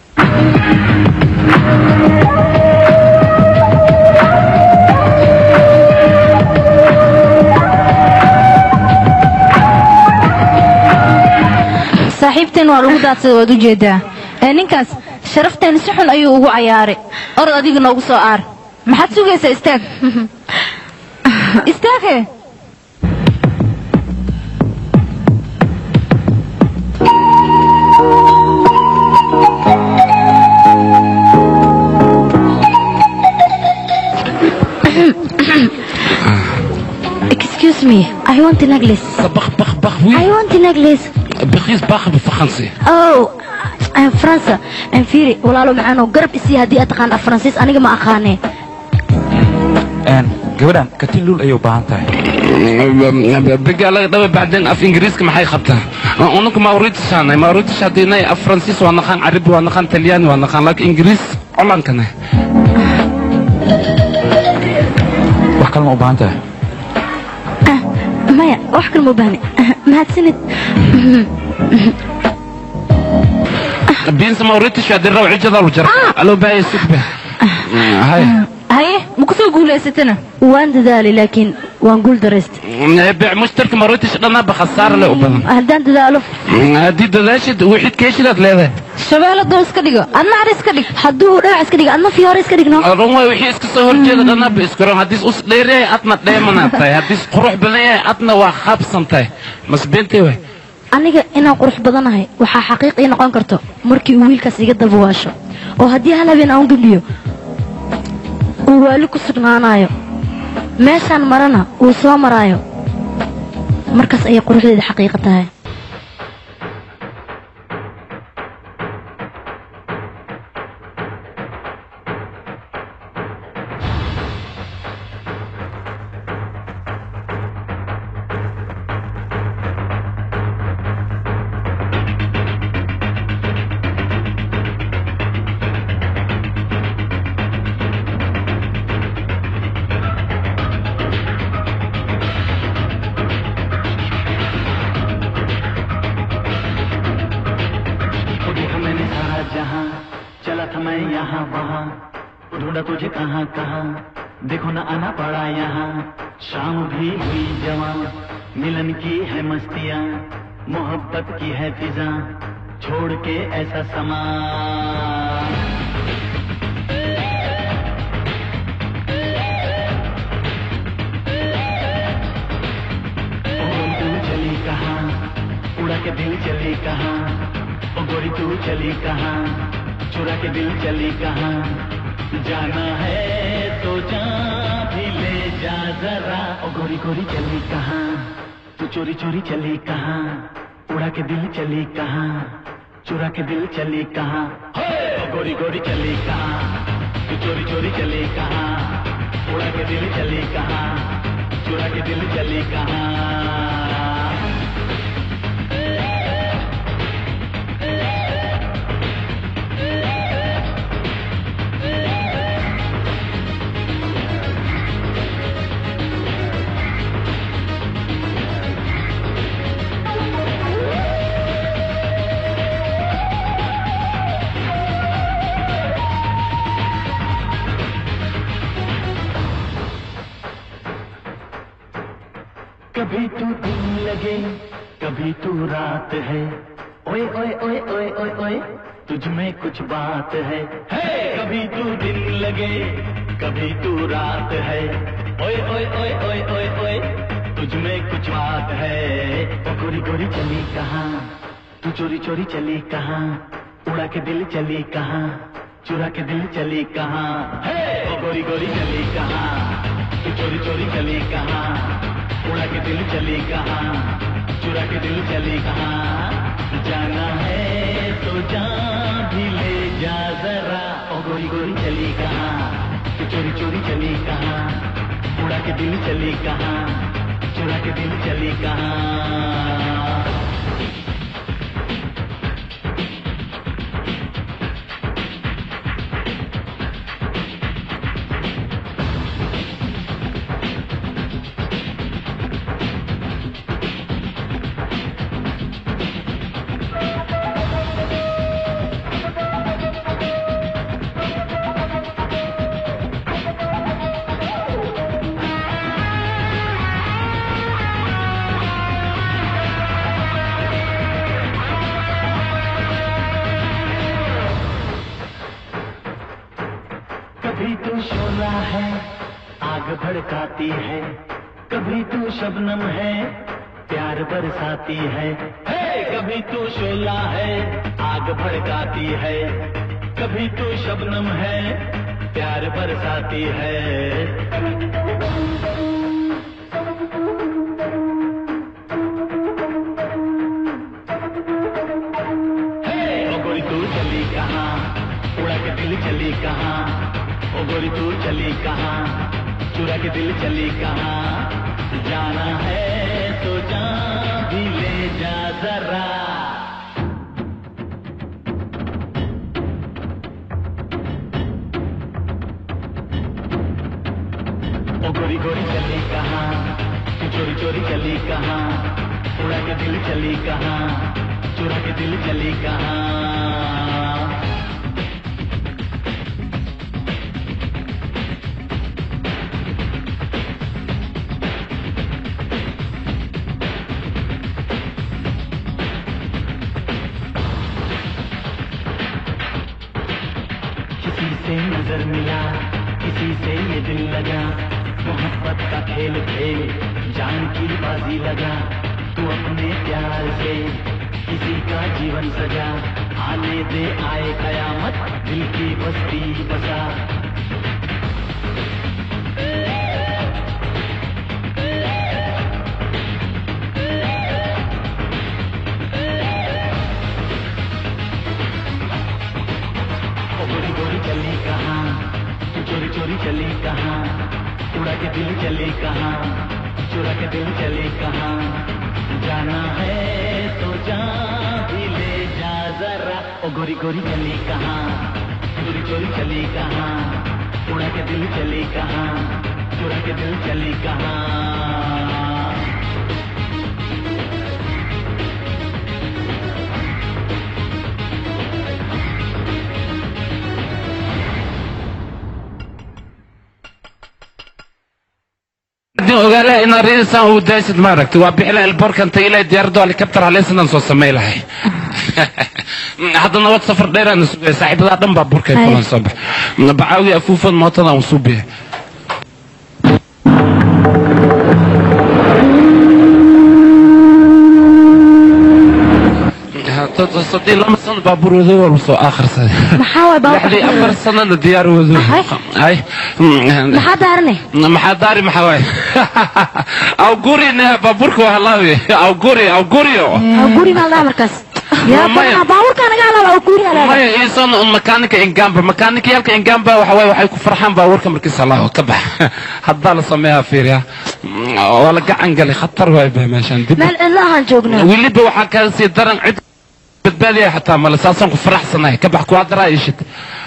saaxiibteen waa lagu daadsada waad u jeedaa ee ninkaas sharafteen si xun ayuu ugu cayaaray orod adiga noogu soo aar maxaad sugaysaa istaag istaage excuse me i want a necklace بخ بخ بخ i وي want a necklace بخيس باخ بفخنسي oh I'm faransa I'm fiiri walaalo macaan oo garab isii haddii aad taqaan af faransiis aniga ma aqaanee een gabadhan katin luul ayay u baahan tahay بقى لك دابا بعدين اف انجليزك ما حيخبطها انك ما وريتش انا ما وريتش هدينا اف فرنسيس وانا خان عربي وانا خان تلياني وانا خان لك انجليز علان كان wax kalma u baahan tahay maya wax kale ma u baahni mahadsanid بينس ما وريتش هدي الروع جدا وجرب الو باي سكبه هاي haye ma ku soo guulaysatana waan dadaalay laakiin waan guul daraystay بيع مشترك ما وريتش انا بخساره له وبدن haddaan dadaalo هدي دلاشد وحيد كيشلاد leedahay shabeelladoo iska dhigo adna ar iska dhig hadduu dhagax iska dhiga adna fiyoore iska dhigno run way wixii iska soo horjeeda dhana ba iskaro haddii us dheereey adna dheemanaad tahay haddii qurux badan yahay adna waa qaabsan tahay masbeentay way aniga inaan qurux badanahay waxaa xaqiiq ii noqon karto markii uu wiilkaas iga dabawaasho oo haddii hal habeen aan gudbiyo uu waali ku sugnaanayo meeshaan marana uu soo maraayo markaas ayay quruxdeeda xaqiiqa tahay रहा जहाँ चला था मैं यहाँ वहाँ ढूंढा तुझे कहाँ कहाँ देखो ना आना पड़ा यहाँ शाम भी हुई जवां मिलन की है मस्तियाँ मोहब्बत की है फिजा छोड़ के ऐसा समा तू चली कहाँ उड़ा के दिल चली कहाँ ओ गोरी तू चली कहाँ चुरा के दिल चली कहाँ जाना है तो जा भी ले जा जरा ओ गोरी गोरी चली कहाँ तू चोरी चोरी चली कहाँ उड़ा के दिल चली कहाँ चुरा के दिल चली कहाँ ओ गोरी गोरी चली कहाँ तू चोरी चोरी चली कहाँ उड़ा के दिल चली कहाँ चुरा के दिल चली कहाँ कभी तू दिन लगे कभी तू रात है ओए ओए ओए ओए ओए ओए तुझ में कुछ बात है हे कभी तू दिन लगे कभी तू रात है ओए ओए ओए ओए ओए ओए तुझ में कुछ बात है ओ गोरी गोरी चली कहाँ तू चोरी चोरी चली कहाँ उड़ा के दिल चली कहाँ चुरा के दिल चली कहाँ हे ओ गोरी गोरी चली कहाँ तू चोरी चोरी चली कहाँ उड़ा के दिल चली कहाँ चुरा के दिल चली कहाँ जाना है तो जा भी ले जा जरा ओ गोरी गोरी चली कहाँ तू चोरी चोरी चली कहाँ उड़ा के दिल चली कहाँ चुरा के दिल चली कहाँ कभी तू शोला है आग भड़काती है कभी तू शबनम है प्यार बरसाती है हे कभी तू शोला है आग भड़काती है कभी तू शबनम है प्यार बरसाती है हे, ओ गोरी तू चली कहाँ उड़ा के दिल चली कहाँ ओ गोरी तू चली कहाँ चुरा के दिल चली कहाँ जाना है तो जा भी ले जा जरा ओ गोरी गोरी चली कहाँ तू चोरी चोरी चली कहाँ उड़ा के दिल चली कहाँ चुरा के दिल चली कहाँ किसी से नजर मिला किसी से ये दिल लगा मोहब्बत का खेल खेल जान की बाजी लगा तू अपने प्यार से किसी का जीवन सजा आने दे आए कयामत दिल की बस्ती बसा ओ गोरी गोरी चली कहाँ तू चोरी चोरी चली कहाँ उड़ा के दिल चली कहाँ चुरा के दिल चली कहाँ जाना है तो जा भी ले जा जरा ओ गोरी गोरी चली कहाँ चोरी चोरी चली कहाँ उड़ा के दिल चली कहाँ चुरा के दिल चली कहाँ haddii ogaalaha inaad riisaan uu daashid maaragtay waa bixila elborkanta ilaa diyaaradda helicopter haleysanaan soo samay lahay hadda nabad safar dheeraana sugaya saaxiibadaa dhan baa burkay Haye. kulan soo bax bacaawi afuufan mootadan usuubiya sadii lama sano baabuur wado walba soo akhrisaday maxaa waay lixdii afar baabuur sanana diyaar wado ay maxaa daarane maxaa daari maxaa waay awguri ne baabuurka waa halaawi awguri awguriyo guri maa dhaha markaas yaa Maya. badanaa baabuurkaa naga halaaba oo guri halaaba maya iisan un makaanika ingamba makaanikayaalka ingamba waxa waay waxay ku farxaan baabuurka markiisa halaawo ka bax haddaa la sameeyaa fiiriya waa la gacan galay khatar waay ba meeshan dib meel cidla ahaan joognaa weliba waxaa kaa sii daran cid badbaadiya xataa male saasaan ku faraxsanahay ka bax kuwaa daraa ishid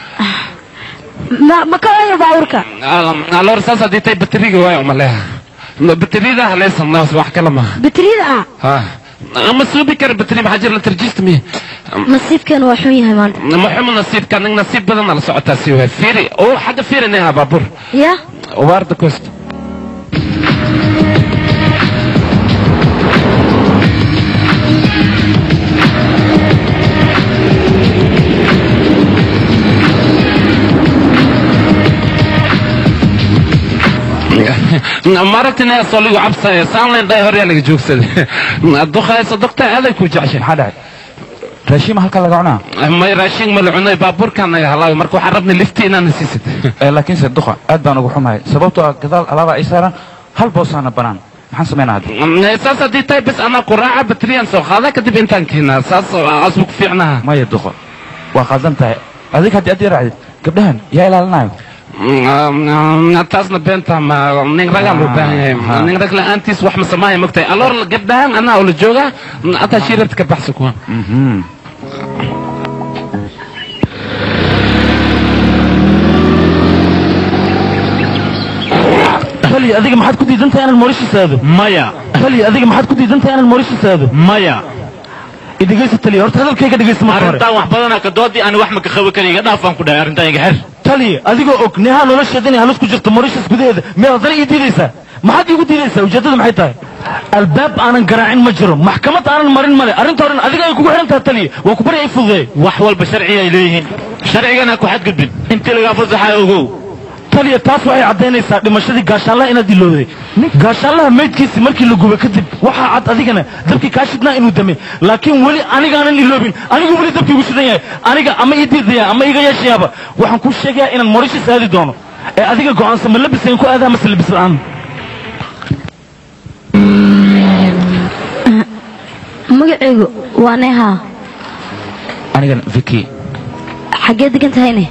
ma ma ka waayo baabuurka alor saas haddii tay bateriga waay umaleeha bateriyada haleysan wax kale maaha bateriyada ah ha ama suubi kara bateri maxaa jira la tarjista miya nasiibkeenu waa xun yahay maanta maxumu nasiibka nig nasiib badan la socotaa si waay fiiri oo xagga fiirinaha baabuur ya waarda cost maragtina soo ligu cabsaya saanlayn dhay horyaa laga joogsaday duqaysa dokta aday ku jeceshay maxaa dhacay raashiima halkaa laga cunaa may raashin ma la cunay baabuurkaan naga halaawi marka waxaan rabnay lifti inaana siisid Eh, laakiinse duqa aad baan ugu xumahay sababtoo ah gadaal alaaba ay saaraan hal boosaana banaan maxaan samaynaa hadda saas haddii tahay bes anaa ku raaca bateriyan soo qaada kadib intaan keenaa saas asbu ku fiicnaha maya duqa waa qaldan tahay adig haddii aad ii raacdid gabdhahan yaa ilaalinayo taasna beenta ma nin ragaa loo baahan yahay nin rag la-aantiis wax ma samaaya mogtahay aloor gabdhahan anaa oo la joogaa ataa shiirarta ka baxsa kuwa tali adiga maxaad ku diidan tahay inaan Mauritius aado maya tali adiga maxaad ku diidan tahay inaan Mauritius aado maya idhegeysa tali horta hadalkayga dhegeysta marka hore arrintaan wax badanaa ka doodii ani wax ma ka qabi kara iga dhaafaan ku dhahay arrintaan iga xer tali adigoo og neha nolosheeda inay halis ku jirto Mauritius gudaheeda miyaad haddana ii diidaysaa maxaad iigu diidaysaa ujeeddada maxay tahay albaab aanan garaacin ma jiro maxkamad aanan marin male arrinta horen adiga ay kugu xidhan tahay tali waa ku bari ay fududeey wax walba sharci ay leeyihiin sharcigana ku xadgudbin intii lagaa fasaxaa ogow taliya taas waxay caddaynaysaa dhimashadii gaashaanlaha inaad ilowday nin gaashaanlaha meydkiisii markii la gubay kadib waxaa cad adigana dabkii kaa shidnaa inuu damay laakiin weli anigaanan iloobin anigu weli dabkii igu shidan yahay aniga ama ii diidaya ama iga yeeshayaaba waxaan kuu sheegayaa inaan Mauritius aadi doono ee adiga go'aansan ma labisayn ku aadaa mase labis la'aan magacaygu waa neha anigan viki xaggee degan tahayne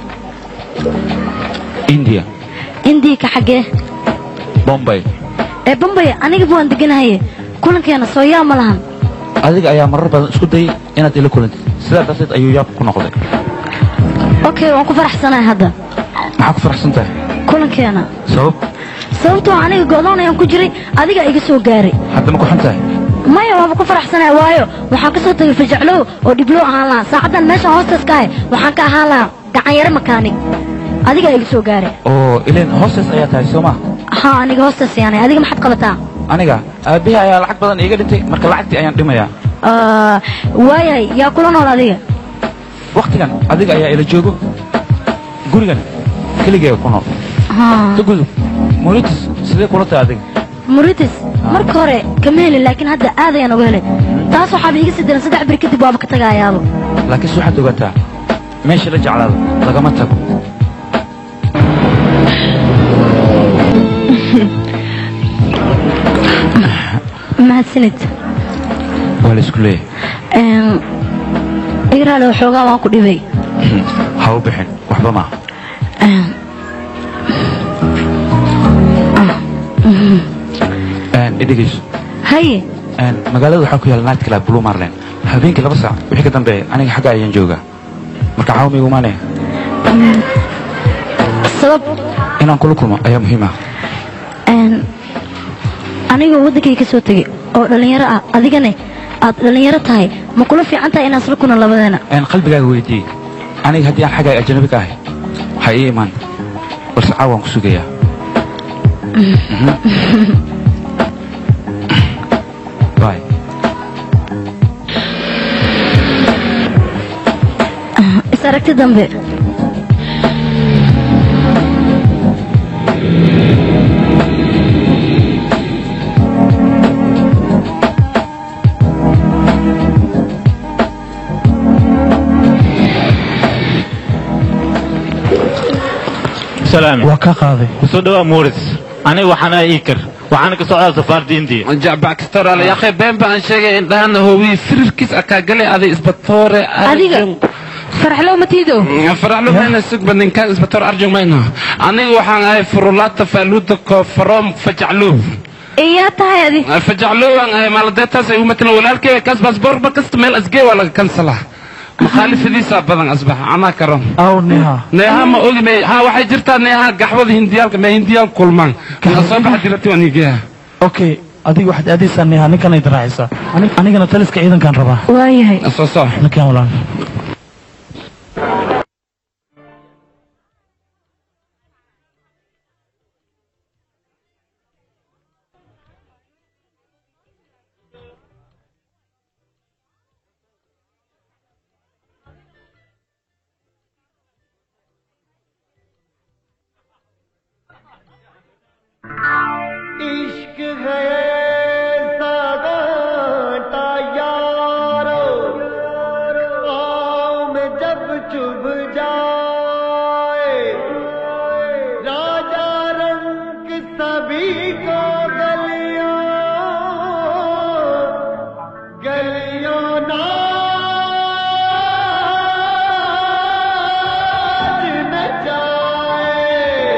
india indii ka xaggee bombay ee bambaya anigaba waan deganahaye kulankeena soo yaa ma lahan adiga ayaa marar badan isku dayay inaad ila kulantid sidaa darteed ayuu yaab ku noqday okay waan ku faraxsanahay hadda maxaa ku faraxsan tahay kulankeena sabab sababtoo aniga go'doon ayaan ku jiray adiga iga soo gaaray hadda ma ku xun tahay maya waaba ku faraxsanahay waayo waxaan ka soo tagay fajaclow oo dhibloo ahaan lahaa saacaddan meeshaan hoostaas ka ahay waxaan ka ahaan lahaa gacanyaro makaanig adiga iga soo gaaray oo ileen hoostaas ayaa tahay soo ma haa aniga hoostaas yaanay adiga maxaad qabataa aniga aabbihi ayaa lacag badan iiga dhintay marka lacagtii ayaan dhimayaa Ah, waayahay yaa kula nool adiga waktigan adiga ayaa ila joogo gurigan keligeega ku nool Haa. ka gudub moritis sidee kula tahay adiga muritis marka hore kama helin laakiin hadda aad ayaan uga helay taas waxaaba iga sii daran saddex bir kadib waaba ka tagaayaaba laakiinse waxaad ogataa meesha la jeclaado lagama tago mahadsanid waa la isku leeyahay igraale waxoogaa waan ku dhibay ha u bixin waxba maaha Em, idhegeyso haye magaalada waxaa ku yaala night club blue marlin habeenkii laba saac wixii ka dambeeya aniga xagga ayaan joogaa marka caawa miigu imaanaya sabab inaan kula kulmo ayaa muhiim ah Em, anigoo waddankay ka soo tegay oo dhallinyaro ah adigane aad dhallinyaro tahay ma kula fiican tahay inaan isla kuna labadeena Een, qalbigaaga weydiiyey aniga haddii aan xagga ajnabi ka ahay ha ii imaan balse caawa waan ku sugayaa aragti dambe سلام waa ka qaaday kusoo dhawaa muuris aniga waxaan ahay iikar waxaana ka socdaa safaarda indiya jacbackastoraal yaaqay been baan sheegay indhahana hoowiyi firirkiis akaagale aday isbatoore adiga faraxlow matiido faraxlo mayna sugba ninkaan isbatoor arjung mayno aniga waxaan ahay furulaata faaluuda koofaroom fajacluub iyaa tahay adi fajacluub aan ahay maaladeetaas ay u matalan walaalkeyga kaas baasboorba kasta meel asgee waa laga kansalaa makhaalifadiisaa badan asbax anaa karon aw neha neeha ma ogi may ha waxay jirtaa neeha gaxwada hindiyaalka ma hindiyaal kulmaan waxaa soo baxa dilati waan higeeha okay adiga waxaad aadaysaa neha ninkan ay daraacaysaa Ani- anigana taliska ciidankaan rabaa waayahay soo soo ninkan walaal इश्क है सागाता यारो आम जब चुभ जाए राजा रंग सभी को गलियों गलियों नाच नचाए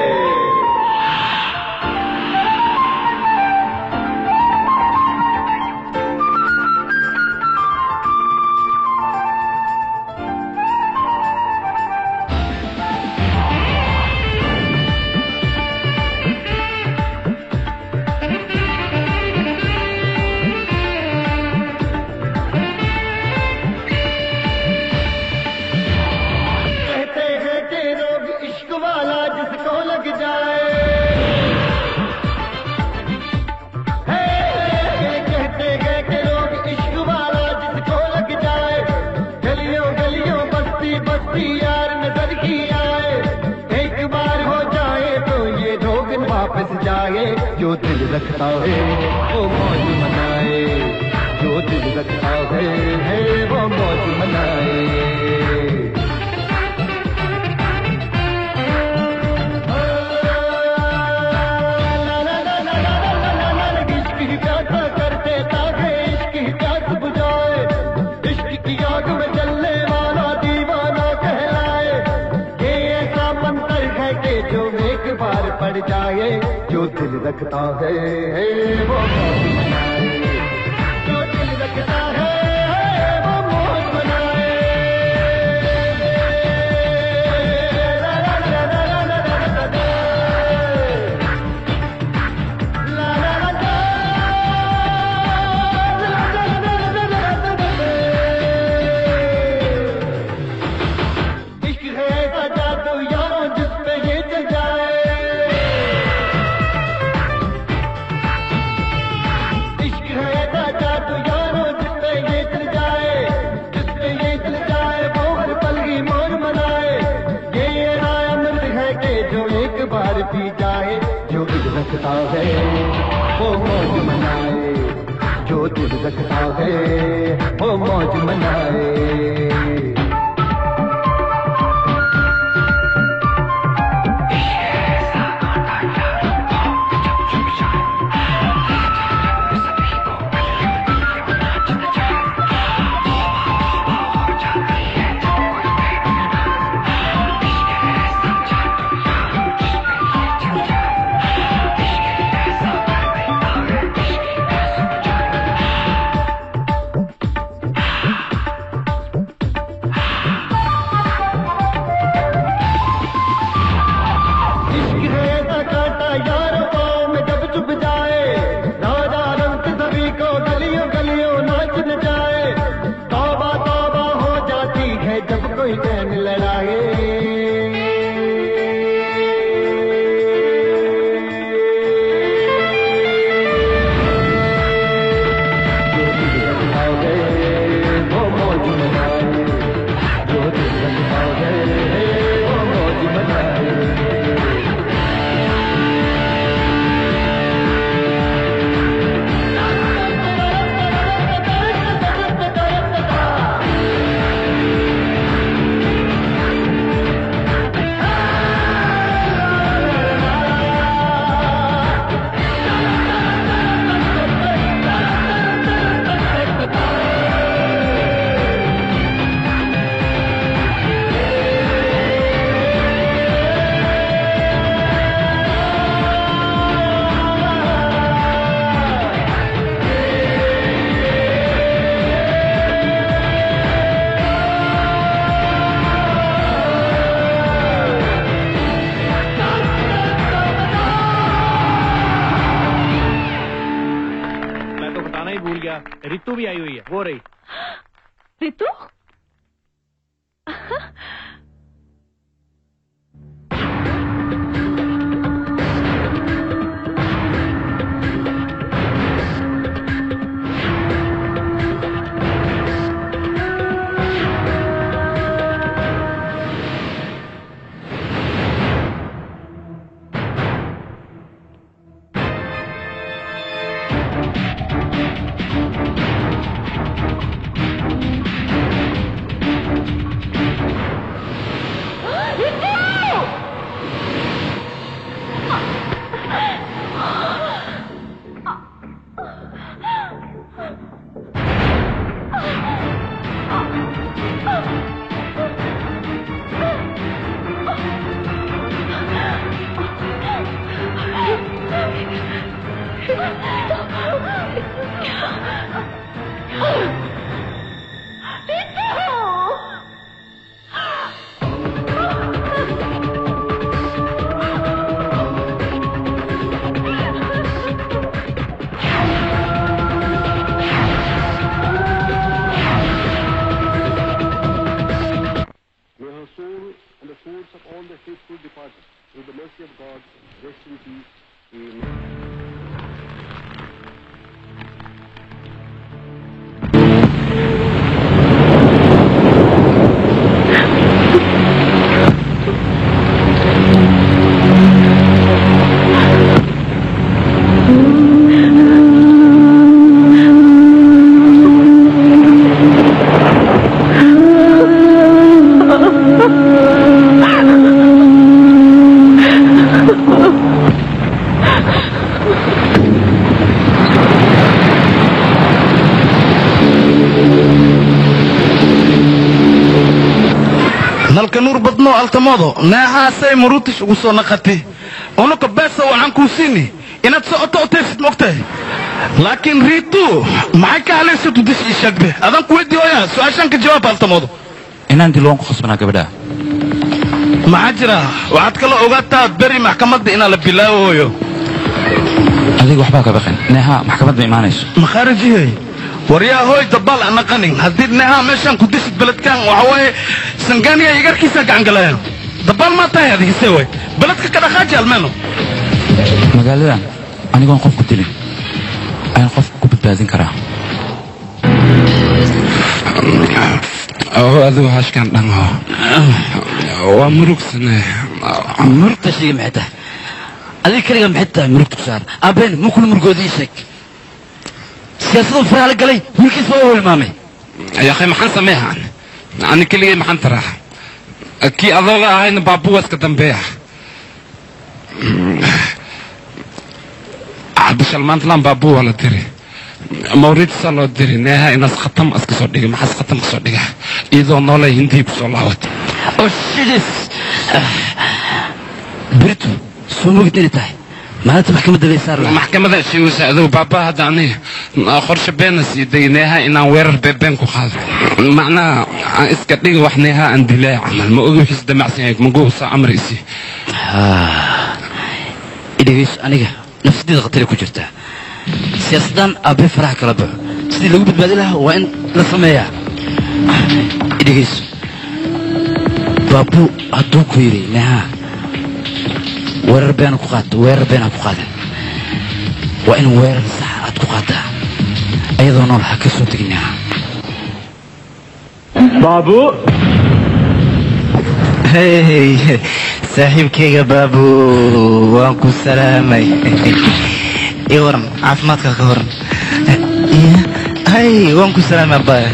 कहते हैं कि रोग इश्क वाला जिसको लग जाए हे, कहते हैं कि रोग इश्क वाला जिसको लग जाए गलियों गलियों बस्ती बस्ती यार नजर की आए एक बार हो जाए तो ये रोग वापस जाए जो दिल रखता है वो मौज मनाए जो दिल रखता है, है वो मौज मनाए इश्क ही प्यासा कर देता है इश्क ही प्यास बुझाए इश्क की आग में जलने वाला दीवाना कहलाए ये ऐसा मंत्र है कि जो एक बार पड़ जाए जो दिल रखता है वो मौज मनाए जो दिल रखता है वो मौज मनाए ला ला ला ला ला ला ला ला ला। इश्क है ऐसा जादू यारों जिस पे ये चल जाए इश्क है ऐसा जादू यारों जिस पे ये चल जाए जिस पे ये चल जाए वो हर पल की मौज मनाए ये ये अमृत है कि जो एक बार पी जाए जो दिल रखता है वो मौज मनाए जो दिल रखता है वो मौज मनाए भी आई हुई है वो रही Ritu May her soul and the souls of all the faithful departed, through the mercy of God, rest in peace. Amen. nalka nuur badno altamoodo neehaasay marutish ugu soo naqati unuka beesa waxaan kuu siini inaad socoto otaysid mogtahay laakiin riitu maxay ka halaysad udish ii sheegbe adaan ku weydii oya su-aashaan ka jawaab altamoodo inaan dilo waan ku khasbanaa gabadha maxaa jira waxaad kala ogaataa beri maxkamadda inaa la bilaabayo adiga waxbaa ka baqan neeha maxkamad ma imaanayso makhaarijihay waryaa hooy dabaal ana qanin haddii neehaa meeshaan ku disid beledkan waxa waaye sangaaniya igarkiisa gacan galayaan dabaal maa tahay adigise way beledka ka dhaqaaji almeeno magaaladan anigoon qof ku dilin ayaan qof ku badbaadin karaa oo adigu hashkan dhango waa murugsane murugta sheega maxay tahay adiga keliga maxay tahay murugta ku saar aabeen ma kula murugoodii sheeg siyaasaduu faraala galay wiilkiisa waa hilmaamay yaqay maxaan sameehaan ani keligay maxaan taraa kii adooga ahayna baabuwaska dambeeya cabdishal maantlan baabuu waa la diri mawridsa loo diri neeha inaas khatam iska soo dhigay maxaas khatam ka soo dhiga iyadoo noolay hindii ku soo laabatay oo shidis beritu soo mogid inay tahay maalinta maxkamadda bay saar lahaa maxkamada sheegaysa adigu baaba hadda ani qorshe beena siiday neeha inaan weerar beebeen ku qaado macnaha aan iska dhiga wax neeha aan dilaa camal ma ogi wixiis damacsan yahay maguusa amraysi idhegeyso aniga nafsadeeda khatari ku jirtaa siyaasaddan aabbee faraha kala baxo sidii lagu badbaadi lahaa waa in la sameeyaa idhegeyso baabu hadduu ku yidhi neha weerar beena ku qaata weerar beena ku qaadan waa in weerar saxa aad ku qaataa ayadoo nool ha ka soo tegin neha baabu hey saaxiibkayga baabu waan ku salaamay ii waran caafimaadka ka horan hay waan ku salaamay abaya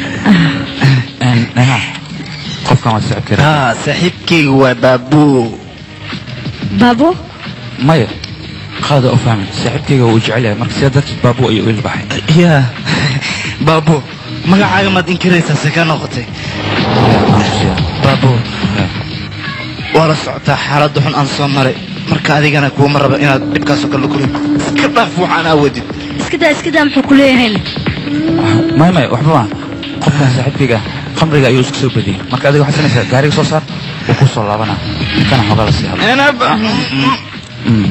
neha qofkan waa saaxiibkeeda ha saaxiibkayga waa baabu baabo maya qaada u fahmin saaxiibkayga wuu jecel yahay marka sidaa darteed baabu ayuu il baxay ya baabu magacaaga maad inkiraysaa see kaa noqotay baabu waa la socotaa xaaladda xun aan soo maray marka adigana kuuma raba inaad dhibkaasoo kale la kulin iska dhaaf waxaan aawadid iska daa iska daa muxuu ku leeyahay maya maya waxba ma qofkan saaxiibkayga khamriga ayuu isku soo badiyey marka adiga waxaad sanaysaa gaariga soo saar wuu ku soo laabanaa ninkana xoogaa la sii hadla Mm.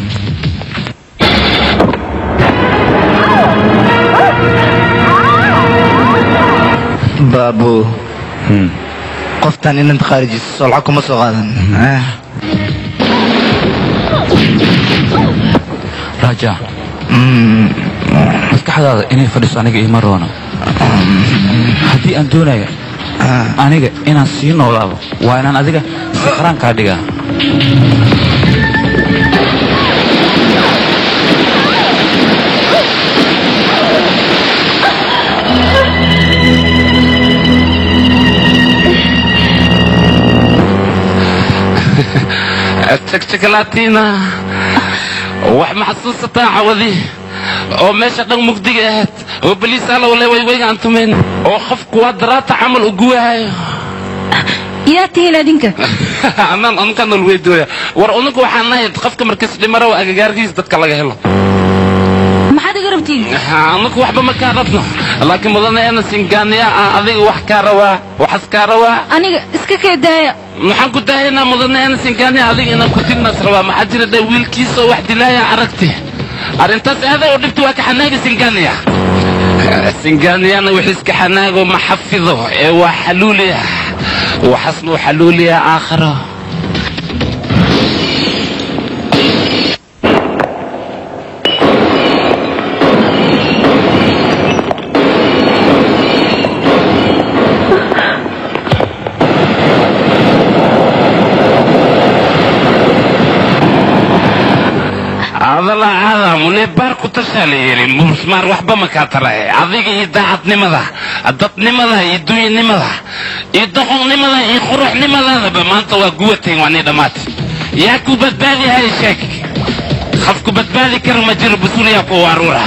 abu qoftan inad khaarijiso soo lacag kuma soo qaadan Ah. raja maskaxdaada inay fadhiso aniga iima roono haddii aan doonayo aniga inaan sii noolaado waa inaan adiga siqraan kaa dhigaa jagjagalaatina wax ma xasuusataa cawadi oo meesha dhan mugdiga ahayd oo baliis alowle waywaygaan tumayn oo qofku waa daraata camal ugu waayo yaa tihiin adinka anaan anka nol weydooya war unugu waxaan nahay qofka markas dhimaro agagaarkiisa dadka laga helo maxaad iga rabtiin anugu waxba ma kaa rabno laakiin mudane ena singaaniya ah adiga wax kaa rabaa waxas kaa rabaa aniga iska kee daaya maxaan ku daahaynaa mudane ena singaaniya adiga inaan ku dilnaas rabaa maxaa jira dhe wiilkiisoo wax dilaaya aragti arrintaas aaday oo dhibta waa ka xanaaga singaaniya singaaniyana wixiiska xanaago ma xafido ee waa xaluuliya waxasna uu xaluuliya aakhiro adala aada mune baar ku tashaa la yidhi musmaar waxba ma kaa tarahe adiga iyo daacadnimada dadnimada iyo duyanimada iyo doqonnimada iyo quruxnimadaadaba maanta waa guwateen waa nii dhammaatay yaa ku badbaadi hay sheeg qofku badbaadi kara ma jiro busuliyaa kuwa aruura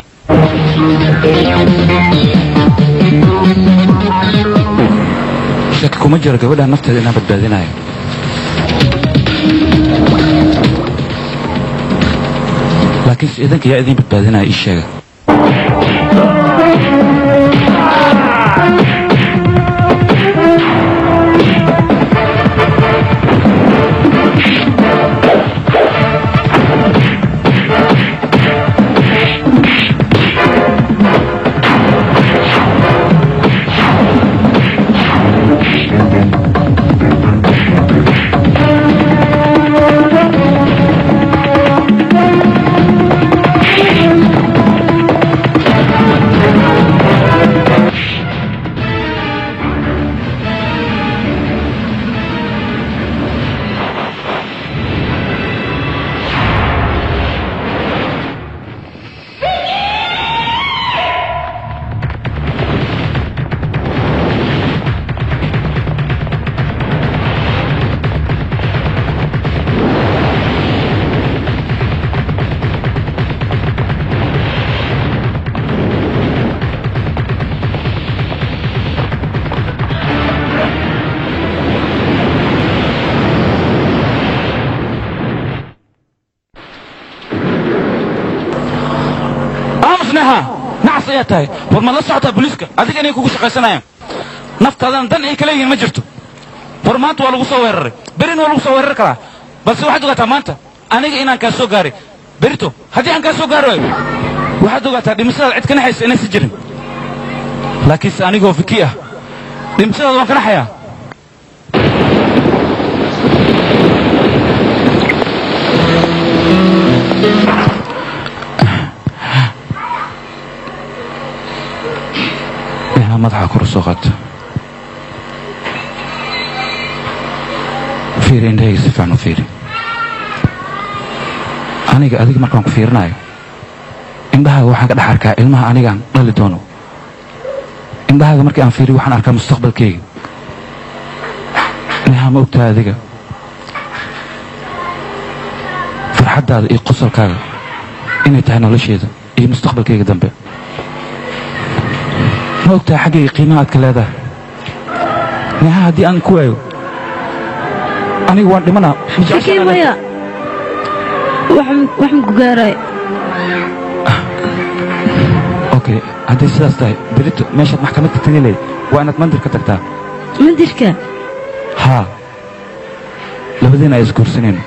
shaki kuma jiro gabadha nafteeda inaan badbaadinayo laakiinse idinka yaa idin badbaadinaya ii sheega aamusneha nacas ayaa tahay war ma la socotaa booliiska adiga inay kugu shaqaysanayaan naftaadana dan ay kala yihiin ma jirto war maanta waa lagu soo weeraray berina waa lagu soo weerari karaa balse waxaad ogaataa maanta aniga inaan kaa soo gaaray berito haddii aan kaa soo gaari waayo waxaad ogaataa dhimashadaada cid ka naxaysa inaysan jirin laakiinse anigoo fiki ah dhimashadaada waan ka naxayaa inaad madaxa kor u soo qaadto fiiri indhahayga si fiican u fiiri aniga adiga markaan ku fiirinayo indhahaaga waxaan ka dhex arkaa ilmaha anigaan dhali doono indhahaaga markii aan fiiriyo waxaan arkaa mustaqbalkayga inaha ma ogtahay adiga farxaddaada iyo qosolkaaga inay tahay nolosheeda iyo mustaqbalkayga dambe ma ogtahay xaggayga qiimaha aad ka leedahay neha haddii aan ku waayo aniga waan dhimanaa ma jeceshahay Fikir maya wax ma ku gaarayo okay hadday sidaas tahay berito meeshaad maxkamad ka tagi lahayd waa inaad mandir ka tagtaa mandirka haa labadiina ay isguursanayno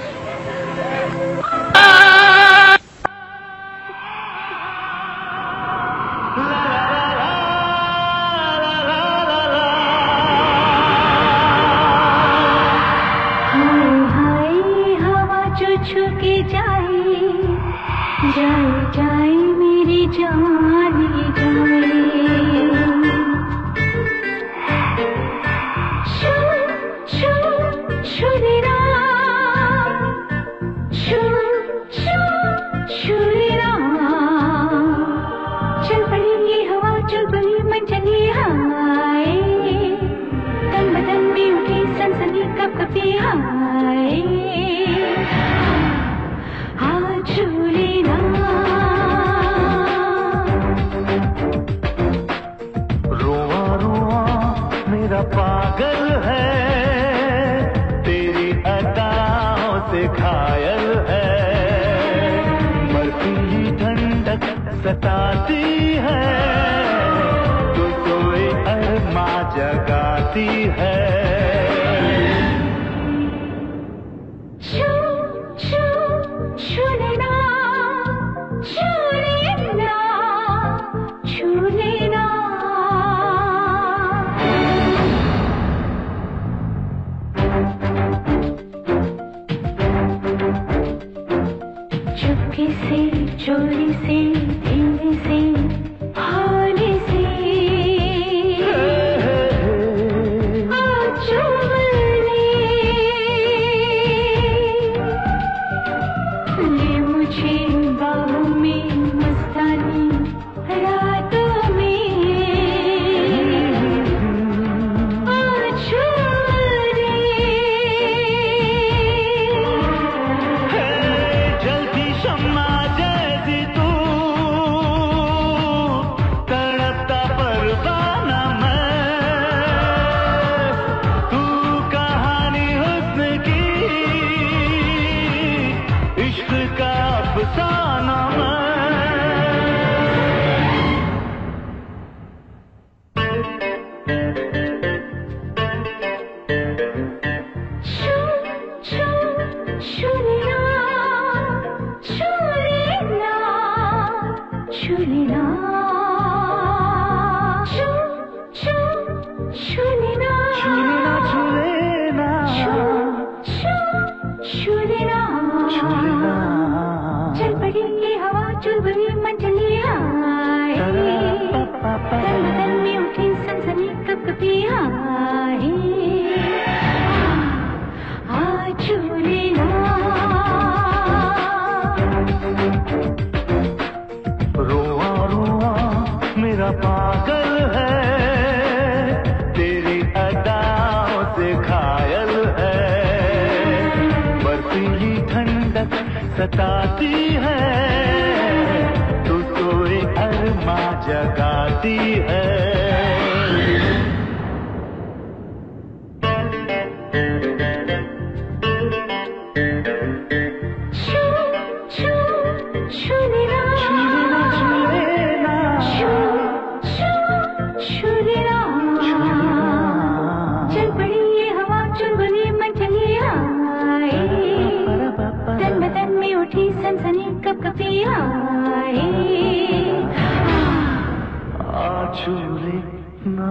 छुके जाए जाए जाए मेरी जान जाए छू छू छुरीरा छू छू छुरीरा चल पड़ी ये हवा चल पड़ी मन चली हाय तन बदन में उठी सनसनी कप कपी हाय आज झूलेना रुआ रुआ मेरा पागल है तेरी अदाओं से घायल है बर्फीली ठंडक सताती है तो सोए अरमा जगाती है छू छू छूलेना छूलेना छूलेना चुपके से चोरी से धीरे से हौले से आ चुम ले ले मुझे बाहों में मस्तानी रातों में आ चुम जलती शम्मा जैसी तू तड़पता परवाना मैं तू कहानी हुस्न की इश्क का अफसाना मैं छू छू छूलेना छूलेना छूलेना छू छू छूलेना छूलेना छूलेना छू छू छूलेना चल पड़ी ये हवा चुल बड़ी मन चली हाय तन बदन में उठी सनसनी कप कपी हाय आ झूलेना रुआ रुआ मेरा पागल है तेरी अदाओं से घायल है बर्फीली ठंडक सताती है तू सोए अरमा जगाती है छू छू छूलेना छूलेना छूलेना छू छू छूलेना चल पड़ी ये हवा चुल बनी मन चली हाय तन बदन में उठी सनसनी कप कपी हाय आ झूले ना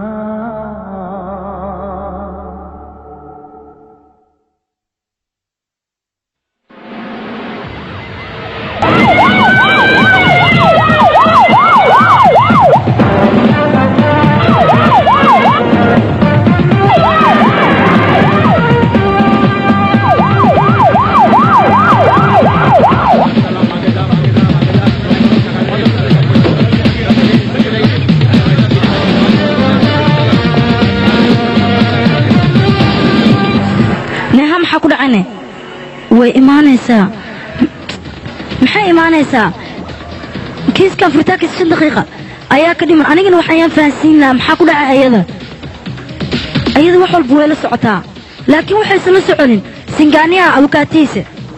neha maxaa ku dhacane way imaanaysaa maxay imaanaysaa kiiskan furitaankiisa shan daqiiqa ayaa ka dhiman anigana waxayaan fahansiin lahaa maxaa ku dhaca ayada ayada wax walba way la socotaa laakiin waxaysan la soconin singaaniyaha abukaatihiisa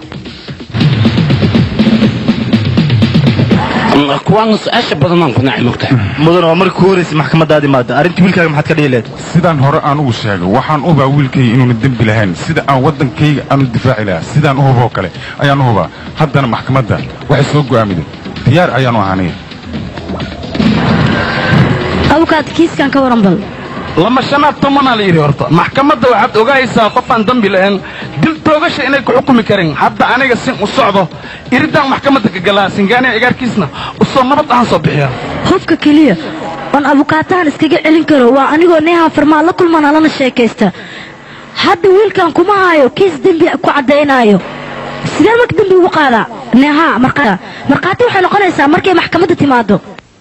kuwaan su-aasha badanaan ku nacay mogtahay mudan waa markii ku horreysay maxkamadaadi maada arrintii wiilkaaga maxaad ka dhihi leed sidaan hore aan ugu sheegay waxaan u hubaa wiilkayga inuuna dembi lahayn sida aan waddankayga aan u difaaci lahaa sidaan u huboo kale ayaan u hubaa haddana maxkamadda waxay soo go'aamiday diyaar ayaanu ahaanay abukaad kiiskan ka waran bal lama shanaad tomanaa la yidhi horta maxkamadda waxaad ogaaysaa qofaan dambi lahayn dil toogasha inay ku xukumi karin hadda aniga sin u socdo iridaan maxkamadda ka galaa singaaniya igaarkiisna usoo nabad ahaan soo bixiya qofka keliya oon abukaatahan iskaga celin karo waa anigoo neehan farmaa la kulmana lana sheekaysta hadda wiilkan kuma haayo kiis dembi ku caddaynaayo sidee marka dembi ugu qaadaa neeha markaa markhaati waxay noqonaysaa markay maxkamadda timaado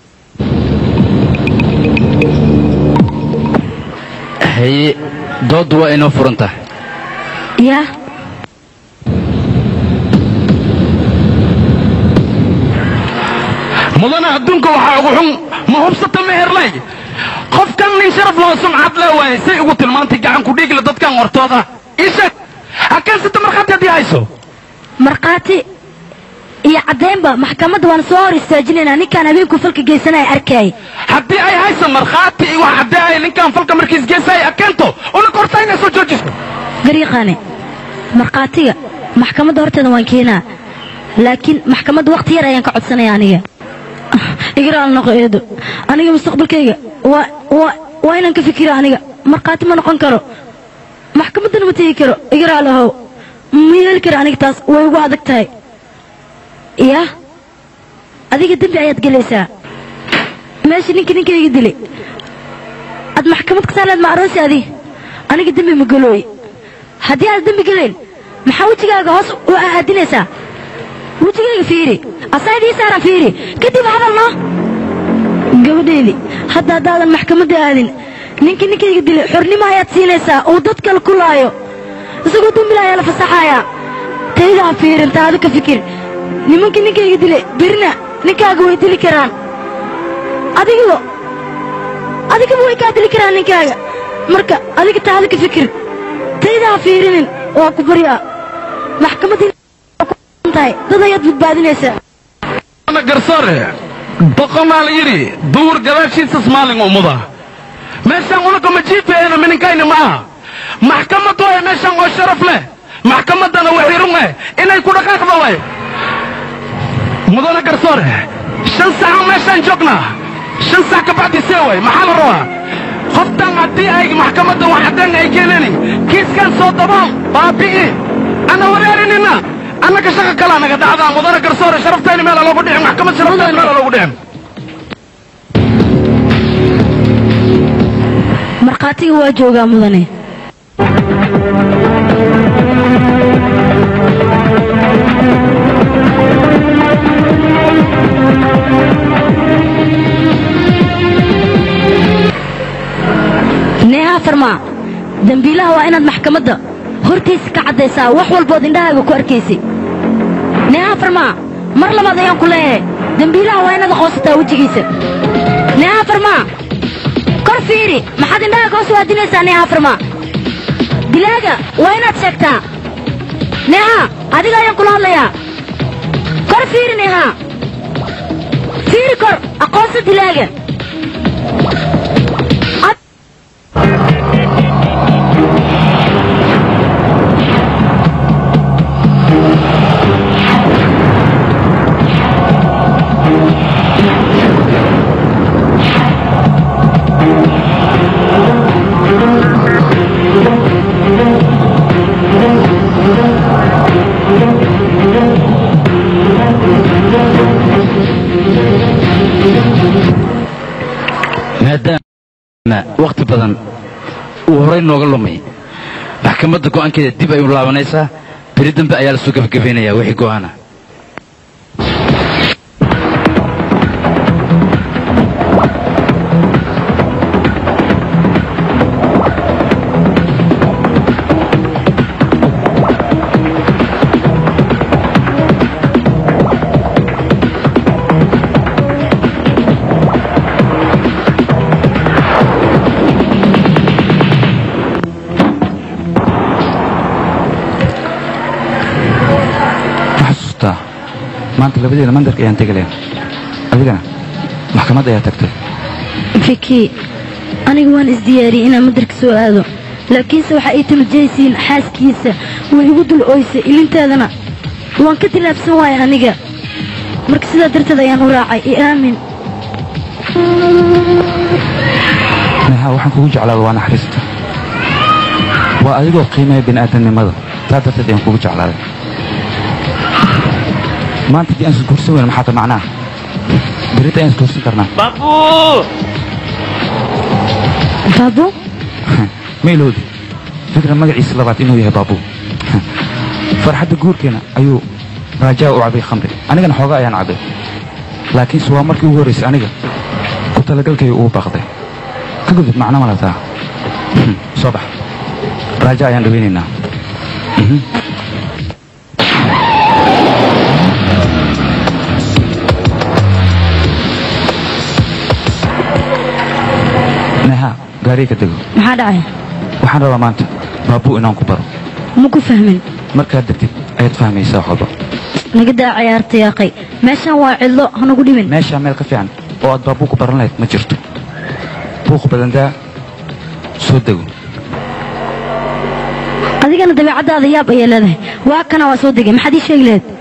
haye dooddu waa inoo furan tahay yaa mudana adduunka waxaa ugu xun ma hubsata meherlay qofkan nin sharaf loo sumcad le waaye say ugu tilmaantay gacan ku dhiigle dadkan hortooda isheeg hakaansata markhaati haddii hayso markhaati iyo caddaynba maxkamadda waan soo hor istaajinaynaa ninkaan habeenku falka geysanaya arkay haddii ay hayso markhaati iyo wax caddeeaya ninkan falka markiis geesaya keento una korta inay soo joojiso gariiqaane markhaatiga maxkamadda horteeda waan keenaa laakiin maxkamadda wakhti yar ayaan ka codsanaya aniga igaraal noqo eedo aniga mustaqbalkayga waa waa waa inaan ka fikira aniga markhaati ma noqon karo maxkamaddana ma tegi karo igaraal ahow ma yeeli kara aniga taas way ugu adag tahay yaa adiga dembi ayaad gelaysaa meesha ninka ninkayga dilay aad maxkamad ka saarleed ma aroosi adi aniga dembi ma gelooy haddii aad dembi gelayn maxaa wejigaaga hoos u aadinaysaa wejigayga fiiri asaydii saaran fiiri kadib hadalno gabadhaydii hadda haddaadan maxkamadda aadin ninkii ninkayga dilay xornimo ayaad siinaysaa uu dad kale ku laayo isagoo dembila ayaa la fasaxayaa tayda ha fiirin taadu ka fikir nimankii ninkayga dilay birna ninkaaga way dili karaan adigo adigaba way kaa dili karaan ninkaaga marka adiga taadu ka fikir tayda ha fiirinin waa ku baryaa maxkamaddii tahay dad ayaad badbaadinaysaa ana garsoore boqomaa la yidhi duur gadaashiisas maalin umuda meeshaan unaga ma jiifeena mininkayni ma aha maxkamad waay meeshaan oo sharaf leh maxkamaddana waxirun eh inay ku dhaqaaqda waay mudana garsoore shan saca meeshaan joognaa shan sac ka bacdi see waay maxaa la rabaa qoftan haddii ay maxkamadda wax caddeen ay keenani kiiskan soo dabool baabi'i ana waraarinina annaka shaqa kalaa naga dhacdaa mudana garsoore sharaftayni meela loogu dhicin maxkamad sharaftayni meela loogu dhicin markhaatiga waa joogaa mudane neeha farmaa dembiilaha waa inaad maxkamadda hortiisa ka caddaysaa wax walbood indhahaaga ku arkaysay neeha farmaa mar labaad ayaan ku leeyahay dembiilaha waa inaad aqoonsataa wejigiisa neeha farmaa kor fiiri maxaad indhahaaga hoos waadinaysaa neeha farmaa dilaaga waa inaad sheegtaa neeha adiga ayaan kula hadlayaa kor fiiri neeha fiiri kor aqoonsa dilaaga maadaama wakhti badan uu horay nooga lumay maxkamadda go'aankeeda dib ay u laabanaysaa beri dambe ayaa la soo gebagabaynayaa wixii go'aana ma xasuustaa maanta labadeeda mandarka ayaan tegaleen adigana maxkamad ayaa tagtay fiki aniga waan isdiyaariyey inaan madarka soo aado laakiinse waxa ay tulujaysiin xaaskiisa way igu dul ooysay ilinteedana waan ka tilaabsan waaya aniga marka sidaa darteed ayaan u raacay i aamin neha waxaan kugu jeclaada waa naxariista waa adigoo qiimeeya bini'aadamnimada taa darteed ayaan kugu jeclaaday maanta haddii aan isguursan weyna maxaa ta macnaa berita ayaan isguursan karnaa babu baabu ma ilowdi fikra magaciisa labaad inuu yahay baabu farxadda guurkeena ayuu raajaa u cabay khamri anigana xooga ayaan cabay laakiinse waa markii ugu horraysay aniga ku talagalkayga ugu baaqday ka gudub macno ma lataa soo bax raaja ayaan dhawaynaynaa Mhm. neha gaariga ka dego maxaa dhacay waxaan rabaa maanta baabuu inaan ku baro ma ku fahmin markaad degtid ayaad fahmaysaa wax walba naga daa ciyaarta yaaqay meeshaan waa cidlo hanagu dhimin meeshaa meel ka fiican oo aad baabuu ku baran lahayd ma jirto buuq badandaa soo dego adigana dabeecaddaada yaab ayay leedahay waa kana waa soo degay maxaad ii sheegi lahayd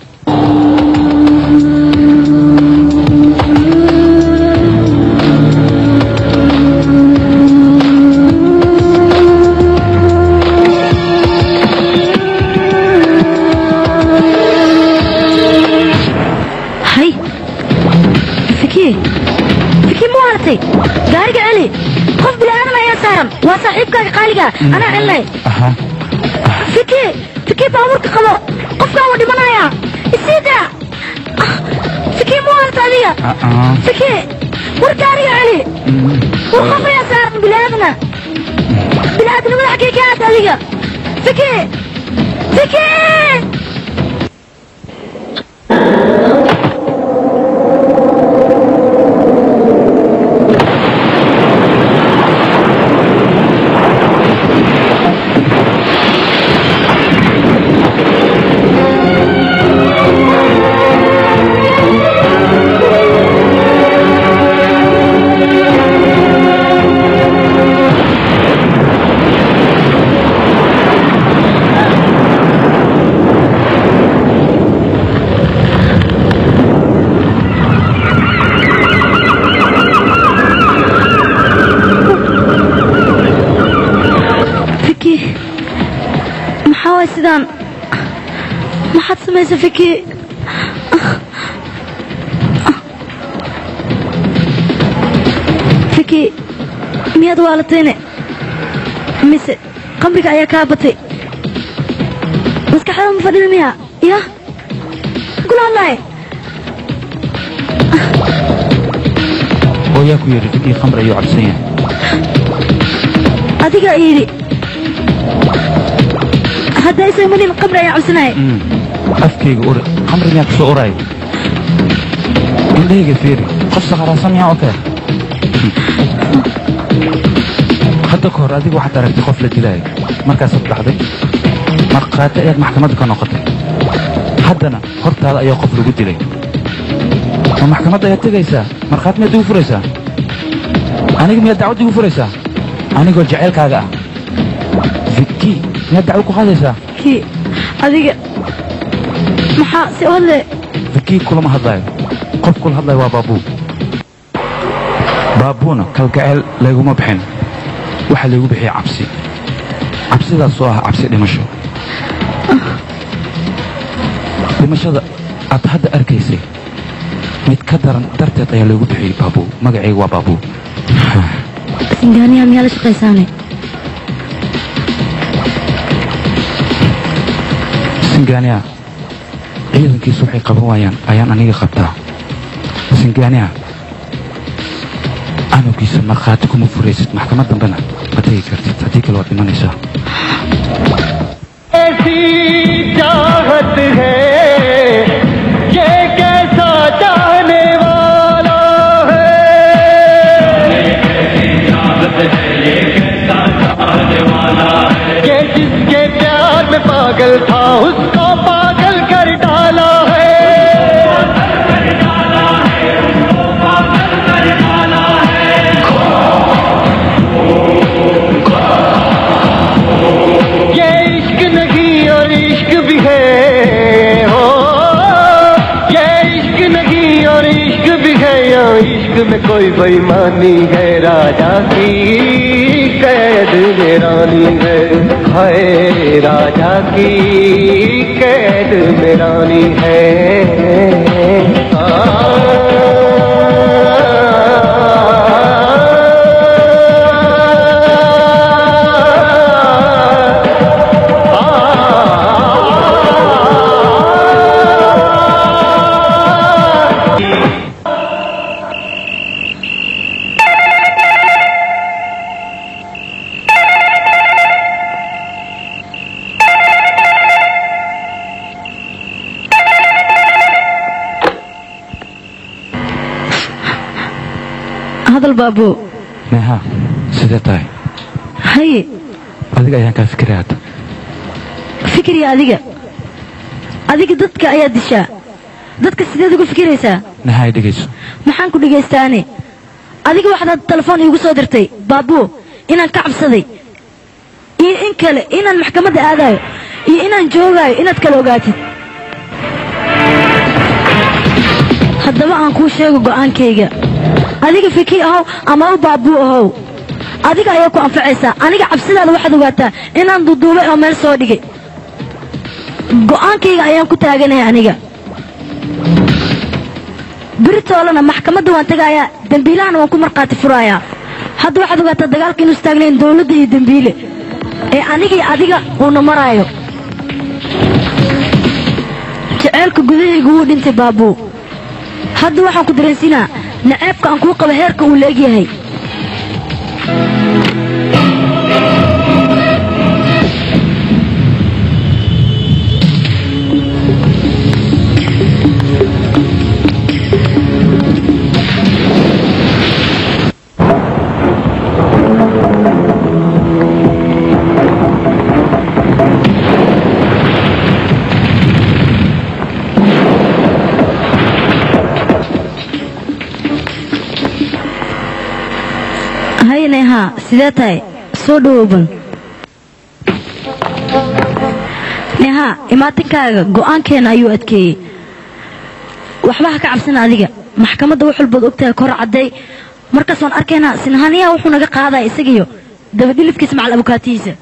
hay fikii fikii ma waaratay gaariga celi qof bilaadan ayaa saaran waa saaxiibkaaga qaaliga anaa celinay fikii fikii baabuurka qabo qofkaan wuu dhimanayaa isiida fikii ma waarata adiga fikii war gaariga celi war qof ayaa saaran bilaadana bilaadnimada xaggee ka aad adiga fikii fikii fiki maxaa waay sidaan maxaad samaysa fiki fiki miyaad waalatayne mise qamriga ayaa kaa batay maskaxda ma fadhida miya ya kula hadlaay oo yaa ku yidhi digii khamri ayuu cabsan yahay adiga yidhi hadda isamanin qamri ayaa cabsanaya afkayga uri khamri miyaa kusoo uraayo indhahayga fiiri qof sakharaansan miyaa oo kale hadda ka hor adigu waxaad aragtay qof la dilaayo markaasaad dhacday markhaati ayaad maxkamadda ka noqotay haddana hortaada ayaa qof lagu dilay ma maxkamadda ayaad tegaysaa markhaati miyaad igu furaysaa aniga miyaad dacwad igu furaysaa anigoo jaceylkaaga ah viki miyaad dacwo ku qaadaysaa kii adiga maxaa si hadle viki kulama hadlaayo qof kula hadlayo waa baabuu baabuuna kalgaceel layguma bixin waxaa laygu bixiyey cabsi cabsidaas oo ah cabsi dhimasho dhimashada aad hadda arkaysay mid ka daran darteed ayaa laygu bixiyey baabuu magacayga waa baabuu singaaniya miyaa la shaqaysaane singaaniya ciidankiisu waxay qaban waayaan ayaan aniga qabtaa singaaniya anowgiisa markhaati kuma furaysid maxkamad dambena ma tegi kartid haddii kale waad dhimanaysaa ऐसी चाहत है ये कैसा चाहने वाला है ये जिसके प्यार में पागल था उसको पागल कर डाला है ये इश्क नहीं और इश्क इसमें कोई बेईमानी है राजा की कैद में रानी है हाय राजा की कैद में रानी है hadal baabo neha sidee tahay haye adiga ayaan kaa fikiraya hadda fikriya adiga adiga dadka ayaa dishaa dadka sideed ugu fikiraysaa neha ay dhegayso maxaan ku dhegaystaane adiga waxaad telefoon iigu soo dirtay baabuo inaan ka cabsaday iyo in kale inaan maxkamadda aadayo iyo inaan joogaayo inaad kala ogaatid haddaba aan kuu sheego go'aankayga adiga fikir ahow ama u baabuu ahow adiga ayaa ku anfacaysaa aniga cabsidaada waxaad ogaataa inaan duduubay oo meel soo dhigay go'aankayga ayaan ku taaganahay aniga biritoolana maxkamadda waan tagaayaa dembiilahana waan ku markhaati furayaa hadda waxaad ogaataa dagaalka inu istaagnayn dowladda iyo dembiile ee anigii adiga uuna maraayo jaceylka gudahaygu wuu dhintay baabuu hadda waxaan ku dareensinaa naceebka aan kuu qabo heerka uu la egyahay hay neha sidee tahay soo dhawowban neha imaatinkaaga go'aankeena ayuu adkeeyey waxba ha ka cabsana adiga maxkamadda wax walbaad ogtahay kor cadday markaas waan arkaynaa sinhaniyaha wuxuu naga qaadaya isagiyo dabadhilifkiisa macal abukaatihiisa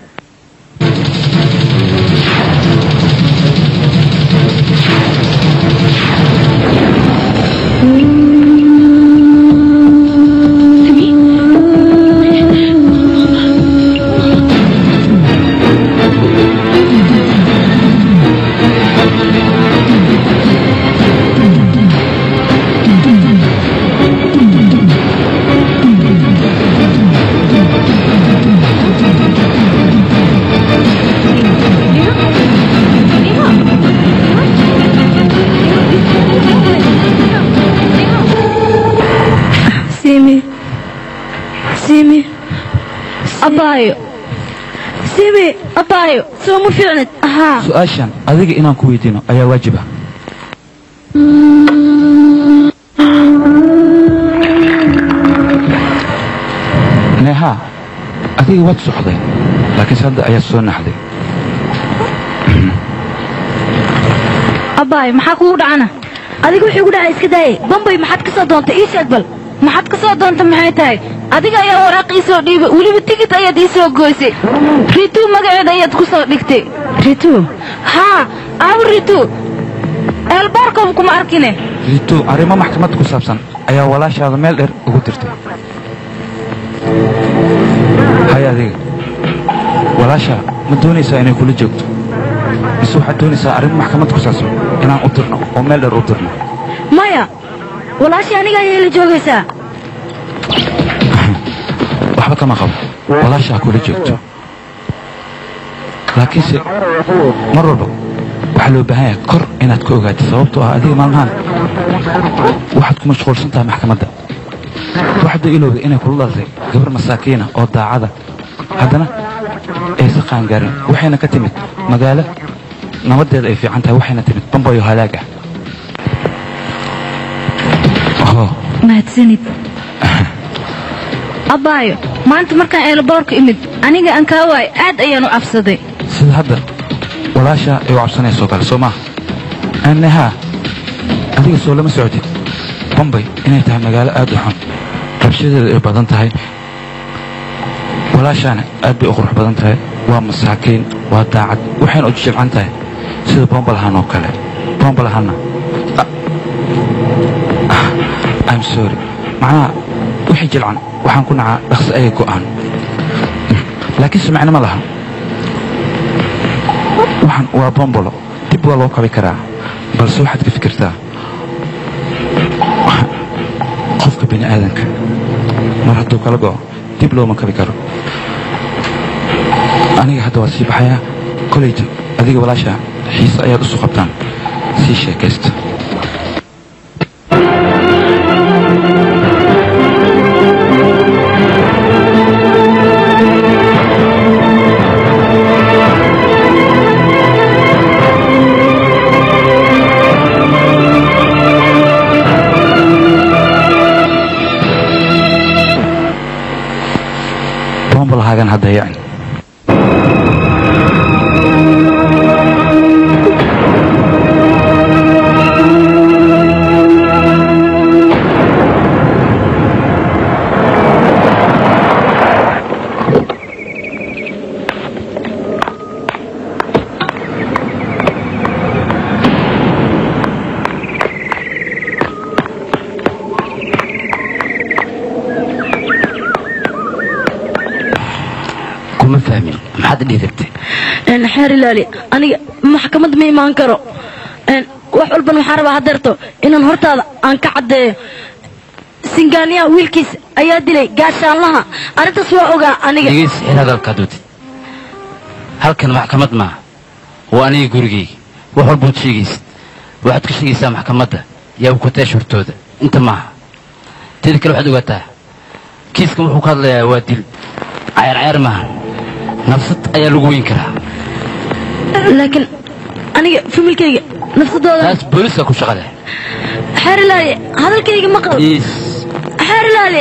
simi simi abaayo simi abaayo soo ma fiicnid ahaa su-aashan adiga inaan ku weydiino ayaa waajiba neha adiga waad socday laakiinse hadda ayaad soo naxday abaayo maxaa kugu dhacana adiga wuxuu igu dhacay iska daayay bambay maxaad ka soo doontay ii sheeg bal maxaad ka soo doonta maxay tahay adiga ayaa waraaq ii soo dhiibay weliba tigid ayaad ii soo goysay rituu magaceeda ayaad ku soo dhigtay rituu haa aawo rituu eelboorkooba kuma arkine rito arrimo maxkamad ku saabsan ayaa walaashaada meel dheer ugu dirtay hay adiga walaasha ma doonaysaa inay kula joogto mise waxaad doonaysaa arrimo maxkamad ku saabsan inaan u dirno oo meel dheer u dirno maya walaashii aniga ayay la joogaysaa waxba kama qabo walaasha ha kula joogto laakiinse mar walba waxaa loo baahan yahay kor inaad ka ogaato sababtoo ah adiga maalmahan waxaad ku mashquulsan tahay maxkamadda waxda ilowda inay kula dhalatay gabar masaakiina oo daacada haddana aysa qaangaarin waxayna ka timid magaalo nabadeeda ay fiican tahay waxayna timid bambayo halaag ah Oh, mahadsanid abaayo maanta markaan eelboorka imid aniga aan kaa waay aad ayaan u cabsaday sida hadda walaasha ay u cabsanayso kale soo maaha annahaa adiga soo lama socotid bombay inay tahay magaalo aad u xun rabshadeedu ay badan tahay walaashaana aad bay u qurux badan tahay waa masaakiin waa daacad waxayna u jijibcan tahay sida bombalahan oo kale bombalahanna I'm sorry macnaha wixii jilcan waxaan ku nacaa dhaqsi ayay go'aan laakiin sumicno ma laha waxaan waa bombolo dib waa loo kabi karaa balse waxaad ka fikirtaa qofka bini aadanka mar hadduu kala go'o dib looma kabi karo aniga hadda waa sii baxayaa koleyta adiga walaasha xiise ayaad isu qabtaan sii sheekaysta bombalhaagan hadda yacni kuma fahmin maxaad dhiirigtay een xeer ilaali aniga maxkamad ma imaan karo een wax walban waxaan rabaa haddeerto inaan hortaada aan ka caddeeyo singaaniyaha wiilkiis ayaa dilay gaashaanlaha arrintaas waa ogaa aniga dhegeys xil hadalkaad watid halkan maxkamad maaha waa aniga gurigayga wax walbaad sheegaysid waxaad ka sheegaysaa maxkamadda yaa ukateesh hortooda inta maaha teeda kale waxaad ogaataa kiiskan wuxuu ka hadlayaa waa dil cayar cayar maaha nafsad ayaa lagu weyn karaa laakiin aniga familkayga nafsadooda taas booliska ku shaqa leh xeer ilaali hadalkayga maqal iis xeer ilaali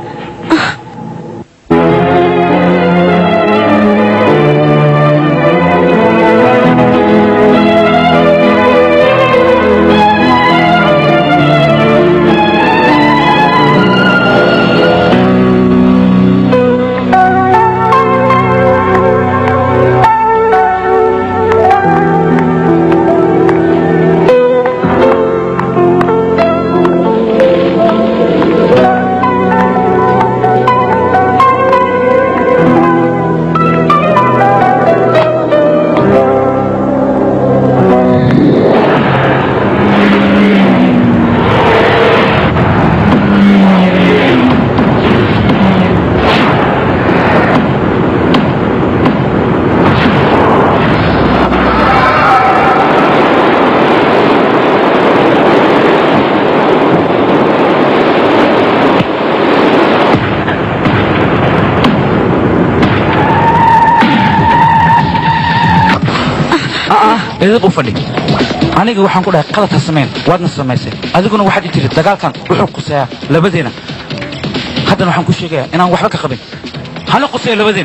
idib u fadhi aniga waxaan ku dhahay qalad ha samayn waadna samaysay adiguna waxaad i tiri dagaalkan wuxuu quseeyaa labadeena haddana waxaan ku sheegayaa inaan waxba ka qabin hana quseeyo labadeena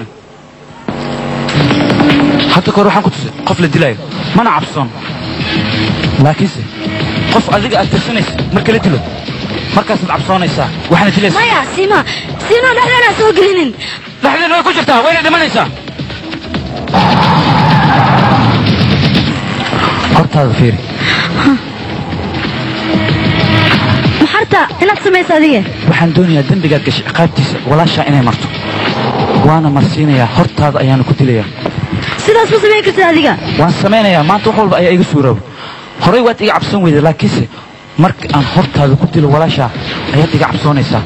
hadda kahor waxaan ku tusay qof la dilaayo mana cabsoon laakiinse qof adiga aad tirsanaysa marka la dilo markaasaad cabsoonaysaa waxaana dilaysa maya siima siima dhexdeena soo gelinin dhexdeena way ku jirtaa wayna dhimanaysaa hortaada fiiri maxarta inaad samaysa adiga waxaan doonayaa dembigaad gashay ciqaabtiisa walaashaa inay marto waana marsiinayaa hortaada ayaana ku dilayaa sidaas ma samayn kartid adiga waan samaynayaa maanta wax walba ayaa iga suurooba horey waad iga cabsan weyday laakiinse marka aan hortaada ku dilo walaashaa ayaad iga cabsoonaysaa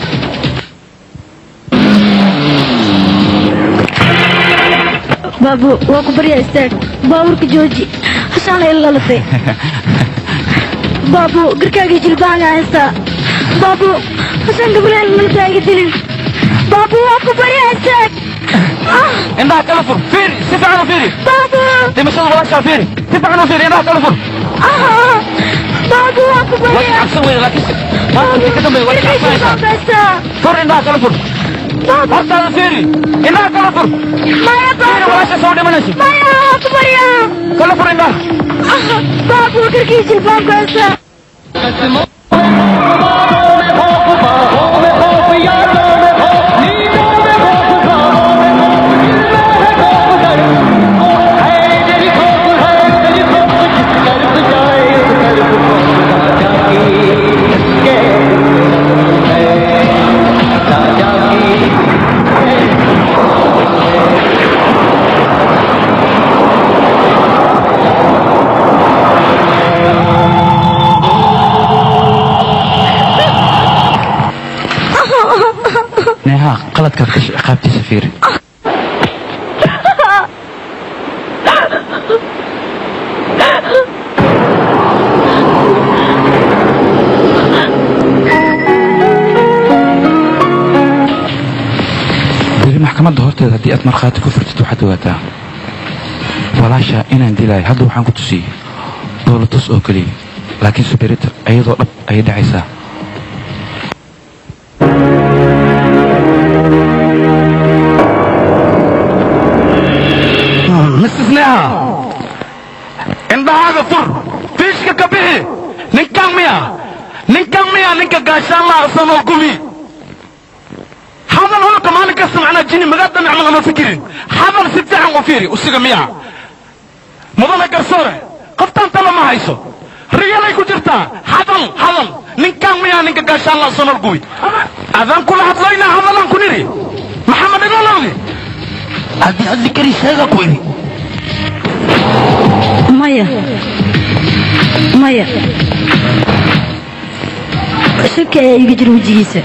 baabu waa ku baryaa istaag baabuurka jooji hashaana ila lalatay baabu garkaagii jilbaanga haystaa baabu hashaan gabulaan lalata iga dilin baabu waa ku baryaa istaag indhaha kala fur fiiri si fiican u fiiri baabu dhimashada walaashaa fiiri si fiican u fiiri indhaha kala fur baabu waa ku waad baryaa cabsan weyday laakiinse maanta wixii ka dambeeya waad cabsanaysaa fur indhaha kala fur hortaada fiiri indhaha kala fur maya fiiri walaasha soo dhimanayso maya waa ku baryaa kala fur indhaha baabu garkii jilbaanku haystaa qaladkaad gashay ciqaabtiisa fiiri beri maxkamadda horteeda haddii aad markhaati ku furtid waxaad ogaataa walaasha inaan dilaayo hadda waxaan ku tusiyey dowlatus oo keliya laakiin suberita iyadoo dhab ayay dhacaysaa mrs neha indhahaaga fur fiishka ka bixi ninkan miya ninkan miya ninka gaashaanlaha asanoo gumi hadal hulka maalin kasta macnaa jini magaada nicmo lama fikirin hadal si fiican u fiiri usiga miya mudane garsoore qoftaan tala ma hayso riyalay ku jirtaa hadal hadal ninkan miya ninka gaashaanlaha asanoo gumi adaan kula hadlayna hadalaan ku nidhi maxamed igolowdi haddii hadli kari sheega ku idhi maya maya shaki ayaa iga jira wejigiisa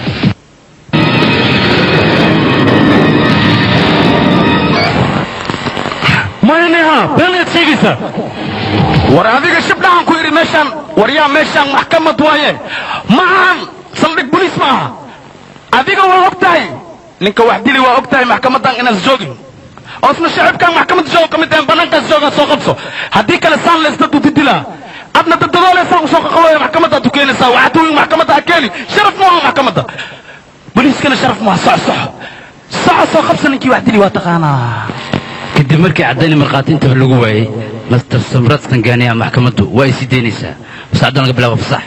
maya neha beenaad sheegaysaa war adiga shibdhahan ku idhi meeshaan war yaa meeshaan maxkamad waaye ma ahan saldhig boliis ma aha adiga waa og tahay ninka wax dili waa og tahay maxkamaddan inaad joogin oosna shacibkaan maxkamadda jooga ka mid ahayn bannaankaas joogaan soo qabso haddii kale saan leesta dudidilaa adna dadadooleysaan usoo qaqabaya maxkamaddaad u keenaysaa waxaad tuwin maxkamadda ha keeni sharaf ma aha maxkamadda boliiskana sharaf ma aha soco soco soco soo qabsa ninkii wax dili waa taqaanaa kadib markii caddayna markhaatiinta wax lagu waayey master samrad tangaaniya maxkamaddu waa ay sii daynaysaa saacaddan laga bilaabo fasax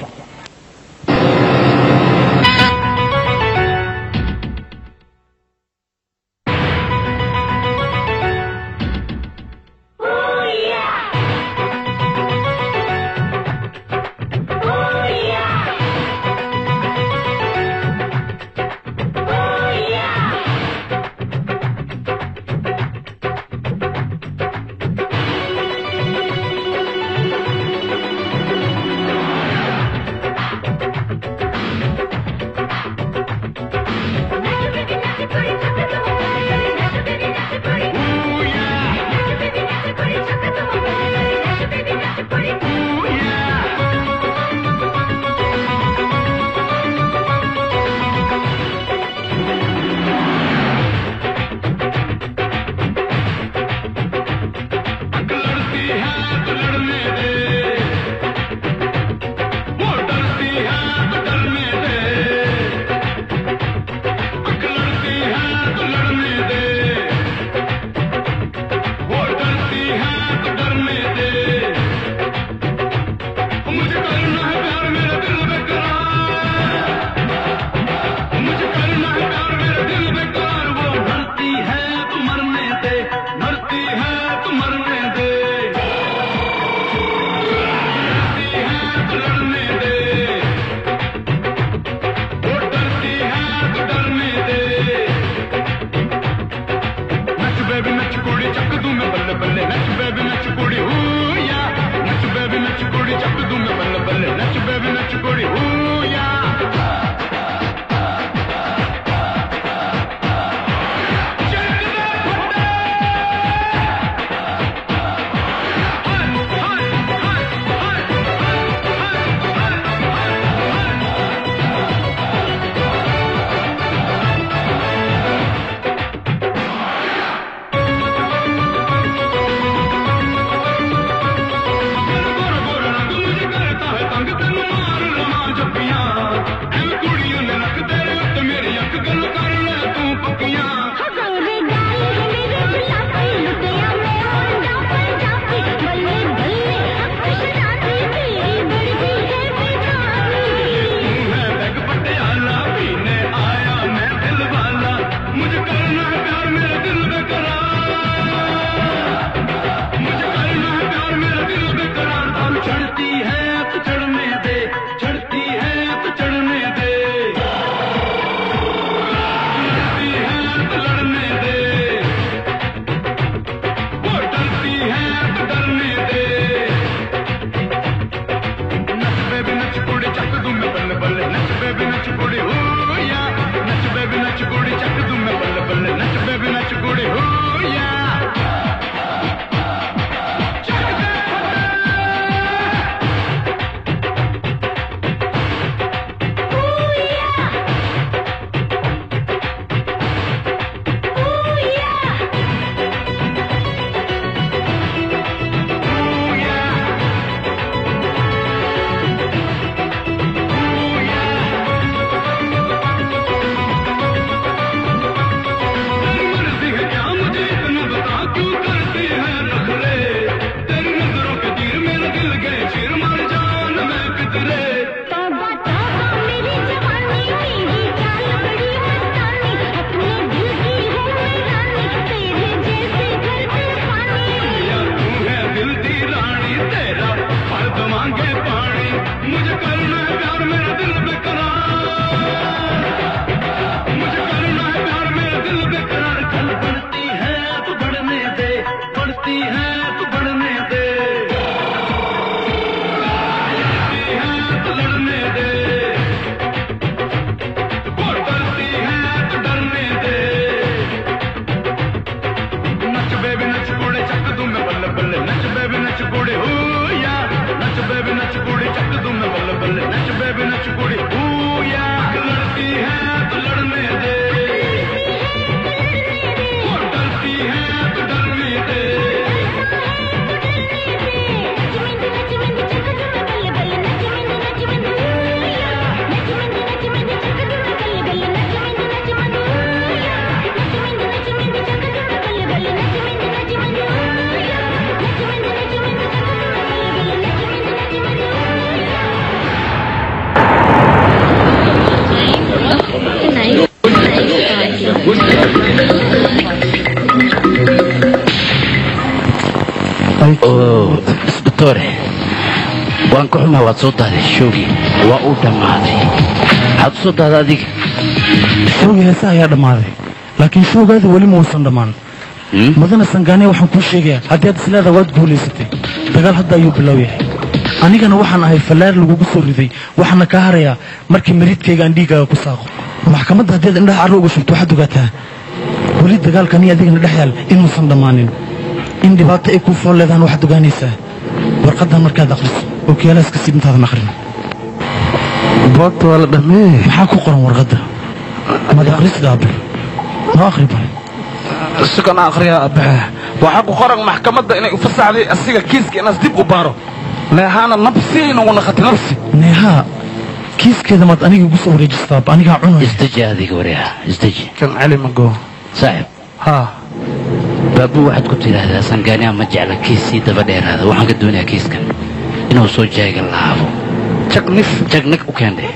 isbitoore waan ka xumaa waad soo daaday shoogii waa uu dhammaaday maxaad u soo daaday adiga showgii heesa ayaa dhammaaday laakiin showgaada weli ma uusan dhammaan mudana sangaane waxaan kuu sheegayaa haddii aad isleeda waad guulaysatay dagaal hadda ayuu bilow yahay anigana waxaan ahay fallaar lagugu soo riday waxaana kaa harayaa markii mariidkayga aan dhiiggaaga ku saaqo maxkamadda haddii aad indhaha carro uga shubto waxaad ogaataa weli dagaalkani adigana dhex yaal inuusan dhammaanin in dhibaato ay kuu fool leedaan waxaad ogaanaysaa warqaddan markaad akhriso oo kiyaalaaska siib intaadan akhrin boogta waa la dhammeeye maxaa ku qoran warqadda mad akhrisida abbe noo akhri bal sukana akhriya abaxe waxaa ku qoran maxkamadda inay u fasaxday asiga kiiska inaas dib u baaro neehaana nafsi inagu naqati nafsi neehaa kiiskeeda maad aniga igu soo wareejistaa abba anigaa cunaya isdeji adiga waryaa isdeji kan celi mago saaxib haa baabuu waxaad ku tidhaahdaa sangaaniya ma jecla kiis sii daba dheeraada waxaan ka doonayaa kiiskan inuu soo jaaga laabo jagnif jagnig u keendhe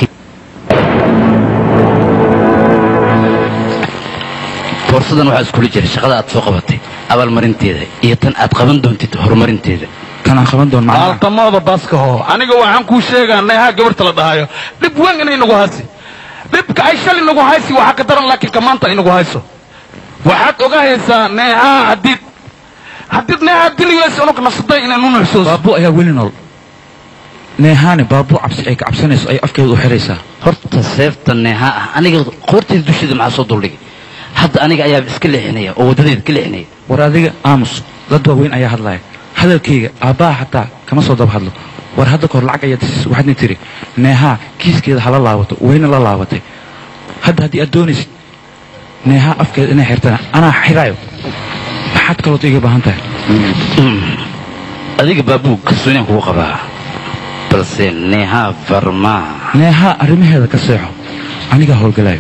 boorsadan waxaa iskula jira shaqada aad soo qabatay abaalmarinteeda iyo tan aad qaban doontid horumarinteeda tan aan qaban doon macnaha aaltamooda baaskaho aniga waxaan kuu sheegaa neehaa gabarta la dhahayo dhib weyn inay nagu haysi dhibka ay shali nagu haysi waxaa ka daran laakiin ka maanta ay nagu hayso waxaad ogahaysaa neehaa haddiid haddiid neehaa diligeys unug nafsaday inay nu nuxsuuso baabu ayaa weli nool neehaane baabu cabsi ay ka cabsanayso ay afkeeda u xiraysaa horta seefta neeha ah aniga qoorteeda dusheeda maxaa soo duldhigay hadda aniga ayaaba iska leexinaya oo waddadeeda ka leexinaya war adiga aamus dad waaweyn ayaa hadlaya hadalkayga aabbaha xataa kama soo daba hadlo war hadda kahor lacag ayaad siis waxaadna tiri neehaa kiiskeeda hala laabato wayna la laabatay hadda haddii aad doonaysid neehaa afkeeda inay xirtana anaa xiraayo maxaad kalood iga baahan tahay adiga baabuu kalsooniyaan kugu qabaa balse neeha farmaa neehaa arrimaheeda ka seexo anigaa howlgalaayo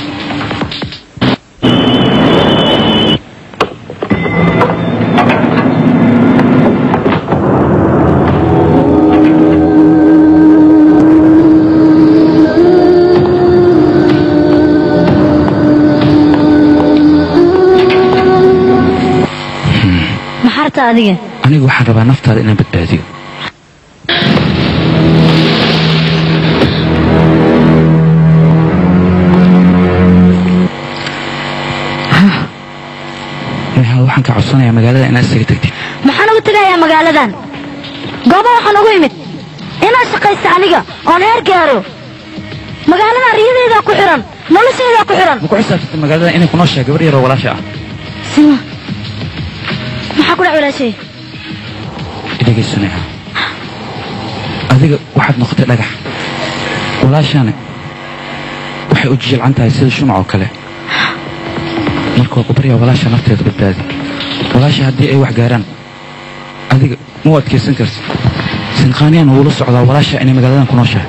maxaa rabtaa adiga anigu waxaan rabaa naftaada inaan badbaadiyo neehaa waxaan ka codsanayaa magaalada inaad isaga tagtid maxaan uga tegayaa magaaladan gooba waxaan ugu imid inaad shaqaysta aniga oon heer gaaro magaaladan riyadeydaa ku xihan noloshaydaa ku xihan ma ku xisaabtanta magaalada inay ku nooshahay gabar yaroo walaasha ah sima maxaa ku dhac walaashay dhegayso neehaa adiga waxaad noqotay dhagax walaashaana waxay u jijilcan tahay sida shumac oo kale marka waa ku baryaa walaasha nafteeda badbaadi walaasha haddii ay wax gaaraan adiga ma u adkaysan kartid sinqaaniyaan wuula socdaa walaasha inay magaaladan ku nooshahay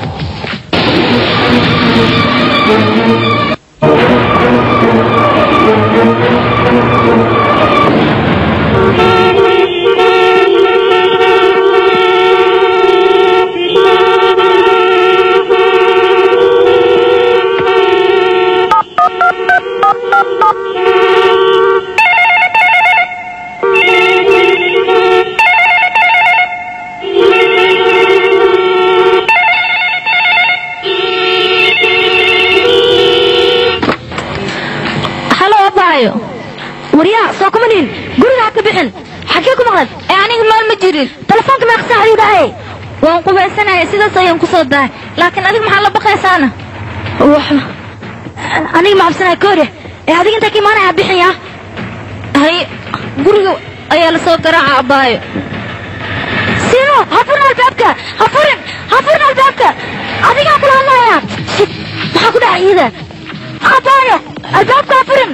halo abaayo waryaa soo kuma dhihin guriga ha ka bixin xaggee ku maqlan ee aniga nool ma jirin telefoonka meeqa saac ayuu dhahay waan qubaysanaya sidaas ayaan ku soo dahay laakiin adiga maxaa la baqaysaana waxba aniga ma cabsanaya koore ee adiga intaa ka imaanaya ha bixin yaa hay guriga ayaa la soo garaaca abaayo sino ha furin albaabka ha furin ha furin albaabka adigaa kula hadlaya shit maxaa ku dhacay iyada abaayo albaabka ha furin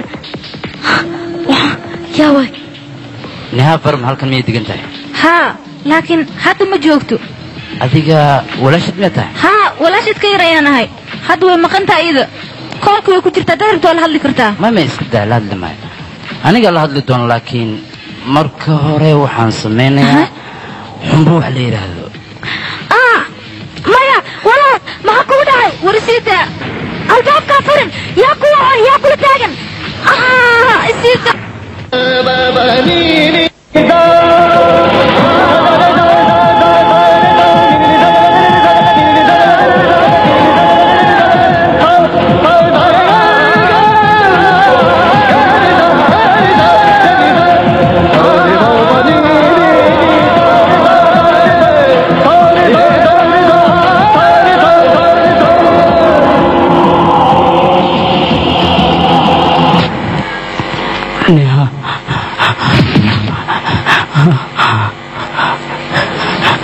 yaa waay neeha farma halkan miyay degan tahay haa laakiin hadda ma joogto adiga walaashad miyaa tahay haa walaashid ka yar ayaan ahay hadda way maqan tahay iyada koolka way ku jirtaa darabta waa la hadli kartaa mama iska daa la hadli maayo aniga la hadli doono laakiin marka hore waxaan samaynayaa xumbo wax la yidhaahdo ah maya walaal maxaa kugu dhacay warisiita albaabka ha furin yaa kuwa yaa kula taagan ah isiita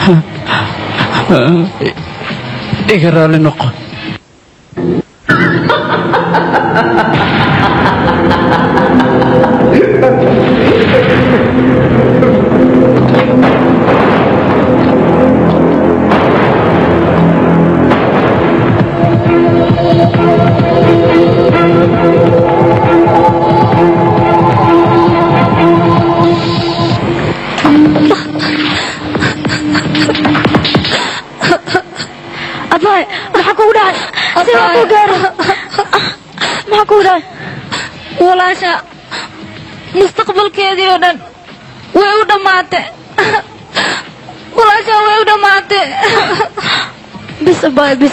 iga raali noqo abaay maxaa kugu dhacay si waa ku gaaro maxaa kugu dhacay walaasha mustaqbalkeedii oo dhan way u dhammaatay walaasha way u dhammaatay bis abaay bis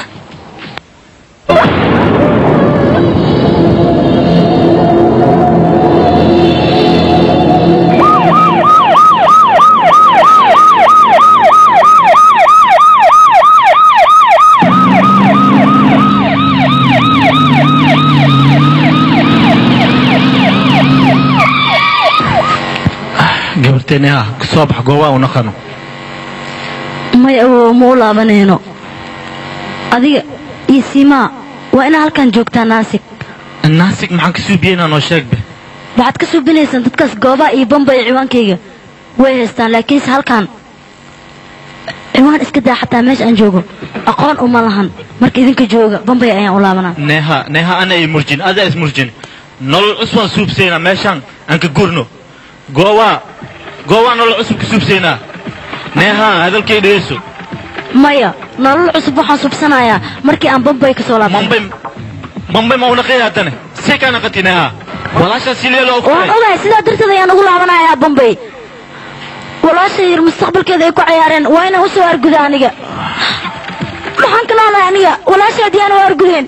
gabarteeni ha soo bax goobaa u naqano maya awow ma u laabanayno adiga iyo siimaa waa inaa halkan joogtaa naasig naasig maxaan ka suubiyeynaa noo sheegbe waxaad ka suubinaysaan dadkaas goobaha iyo bamba iyo ciwaankayga way haystaan laakiinse halkan ciwaan iska daa xataa meesha aan joogo aqoon uma lahan marka idinka jooga bambay ayaan u laabanaa neeha neeha ana i murjin adaa is murjin nolol cusbaan suubsaynaa meeshaan aan ka gurno goowaa goowaa nolol cusub ka suubsaynaa neeha hadalkay dhegeyso maya nolol cusub waxaan subsanayaa markii aan bambay ka soo laabtay mambay mambay ma unaqay haddane see kaa naqati neeha walaashaa si leelo waan ogahay sidaa darteed ayaan ugu laabanayaa bambay walaasha yar mustaqbalkeeda ay ku cayaareen waa inaan u soo arguda aniga maxaan ka noolahay aniga walaasha haddii aan u argudeen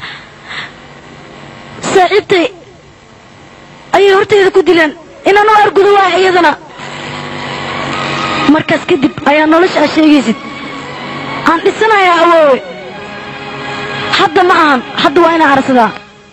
saaxiibtay ayay hortayda ku dileen inaan u argudo waay iyadana markaas kadib ayaa nolosha aad sheegaysid aan dhisanayaa awoowe hadda ma ahan hadda waa inaan arsadaa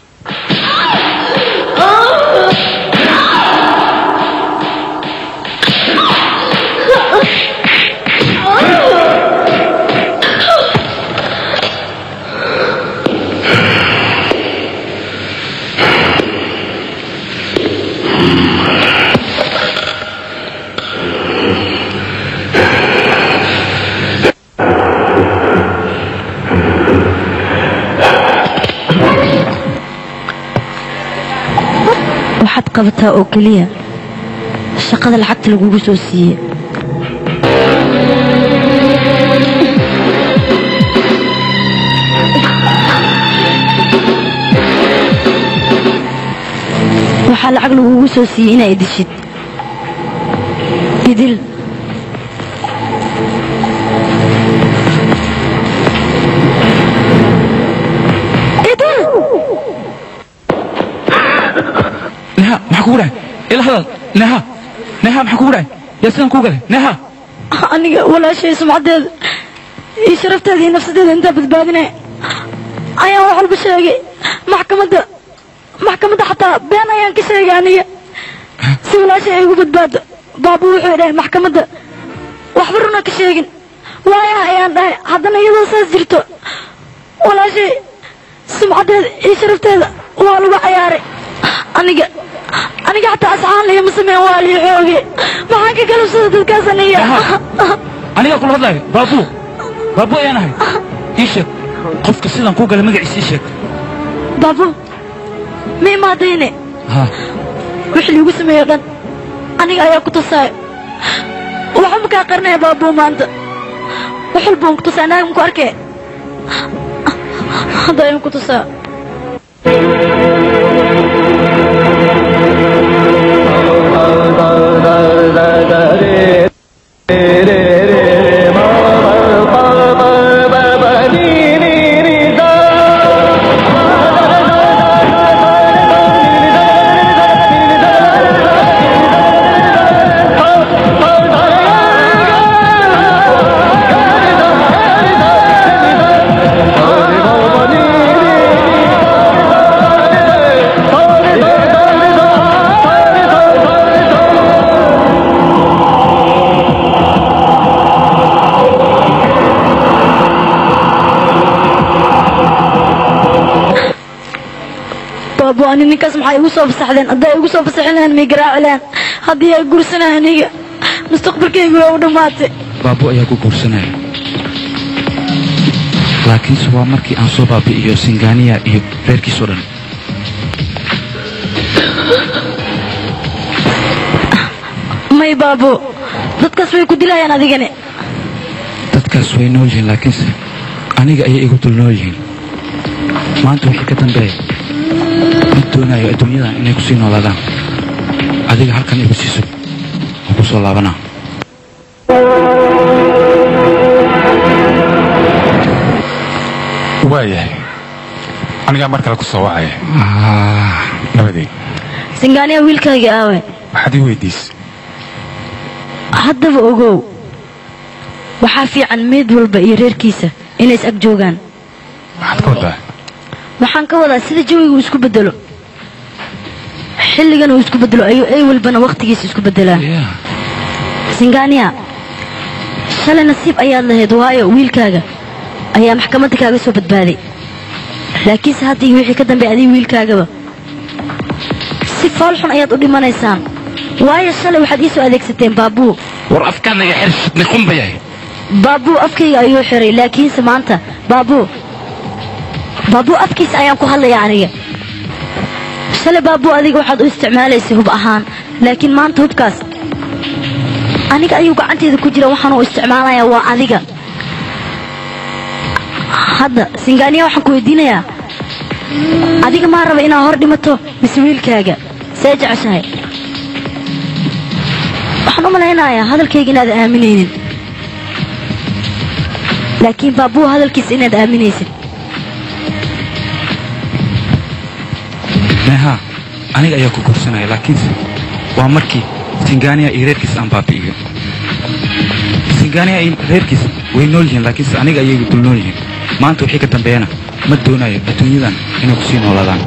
waxaad qabataa oo keliya shaqada lacagta lagugu soo siiye waxaa lacag lagugu soo siiyey inaa idishid idil idil neha maxaa kugu dhahay ila hadal neha neha maxaa kugu dhahay yaa sidan kuu galay neha aniga walaashay sumcadeeda iyo sharafteeda iyo nafsadeeda intaa badbaadinaya ayaan wax walba sheegay maxkamadda maxkamadda xataa been ayaan ka sheegay aniga si walaashay ay ugu badbaado baabu wuxuu dhahay maxkamadda waxba runa ka sheegin waayaha ayaan dhahay haddana iyadoo saas jirto walaashay sumcadeeda iyo sharafteeda waa lagu cayaaray aniga aniga xataa asxaan lihima sameyn waa lii xooge maxaan ka galabsada dadkaas aniga anigaa kula hadlaayo baabu baabu ayaan ahay ii sheeg qofka sidan kuu galay magaciisa ii sheeg baabu ma imaadayne ha wixii liigu sameeyo dhan aniga ayaa ku tusaayo waxba makaa qarinaya baabu maanta wax walba waan ku tusaa naaga maku arkee hadda ayaan ku tusaa Bye. ani ninkaas maxay igu soo fasaxdeen hadday igu soo fasaxin lahayn may garaaci lahayn haddii ay gursanahay aniga mustaqbalkaygu waa u dhammaatay baabo ayaa ku guursanaya laakiinse waa markii aan soo baabi'iyo singaaniya iyo reerkiisoo dhan may baabo dadkaas way ku dilayaan adigani dadkaas way nool yihiin laakiinse aniga ayay igu dul nool yihiin maanta wixii ka dambeeya mid doonayo adduunyadan inay ku sii noolaadaan adiga halkan igu siiso oo ku soo laabanaa waayahay anigaa mar kale ku soo wacaya nabadey singaaniya wiilkaygii aawe waxaad ii weydiisay haddaba ogow waxaa fiican meed walba iyo reerkiisa inay is ag joogaan maxaad ka wadaa waxaan ka wadaa sida jawiga uu isku bedelo xilligan uu isku bedelo ayuu ay walbana wakhtigiisa isku bedelaa singaaniya shalay nasiib ayaad lahayd waayo wiilkaaga ayaa maxkamadda kaaga soo badbaaday laakiinse hadda iyo wixii ka dambeey adiga wiilkaagaba si fool xun ayaad u dhimanaysaan waayo shalay waxaad ii soo adeegsateen baabuu war afkaanaga xir fitni xun ba yahay baabuu afkayga ayuu xiray laakiinse maanta baabuu baabuu afkiisa ayaan ku hadlayaa aniga shalay baabuu adiga waxaad u isticmaalaysay hub ahaan laakiin maanta hubkaas aniga ayuu gacanteeda ku jira waxaan u isticmaalayaa waa adiga hadda singaaniya waxaan ku weydiinayaa adiga maa raba inaad hor dhimato mise wiilkaaga see jeceshahay waxaan u malaynayaa hadalkayga inaad aaminaynin laakiin baabuu hadalkiisa inaad aaminaysid neeha aniga ayaa ku guursanaya laakiinse waa markii singaaniya iyo reerkiisa aan baabi'iyo singaaniya iyo reerkiisa way nool yihiin laakiinse aniga ayay dul nool yihiin maanta wixii ka dambeeyana ma doonayo adduunyadan inay ku sii noolaadaan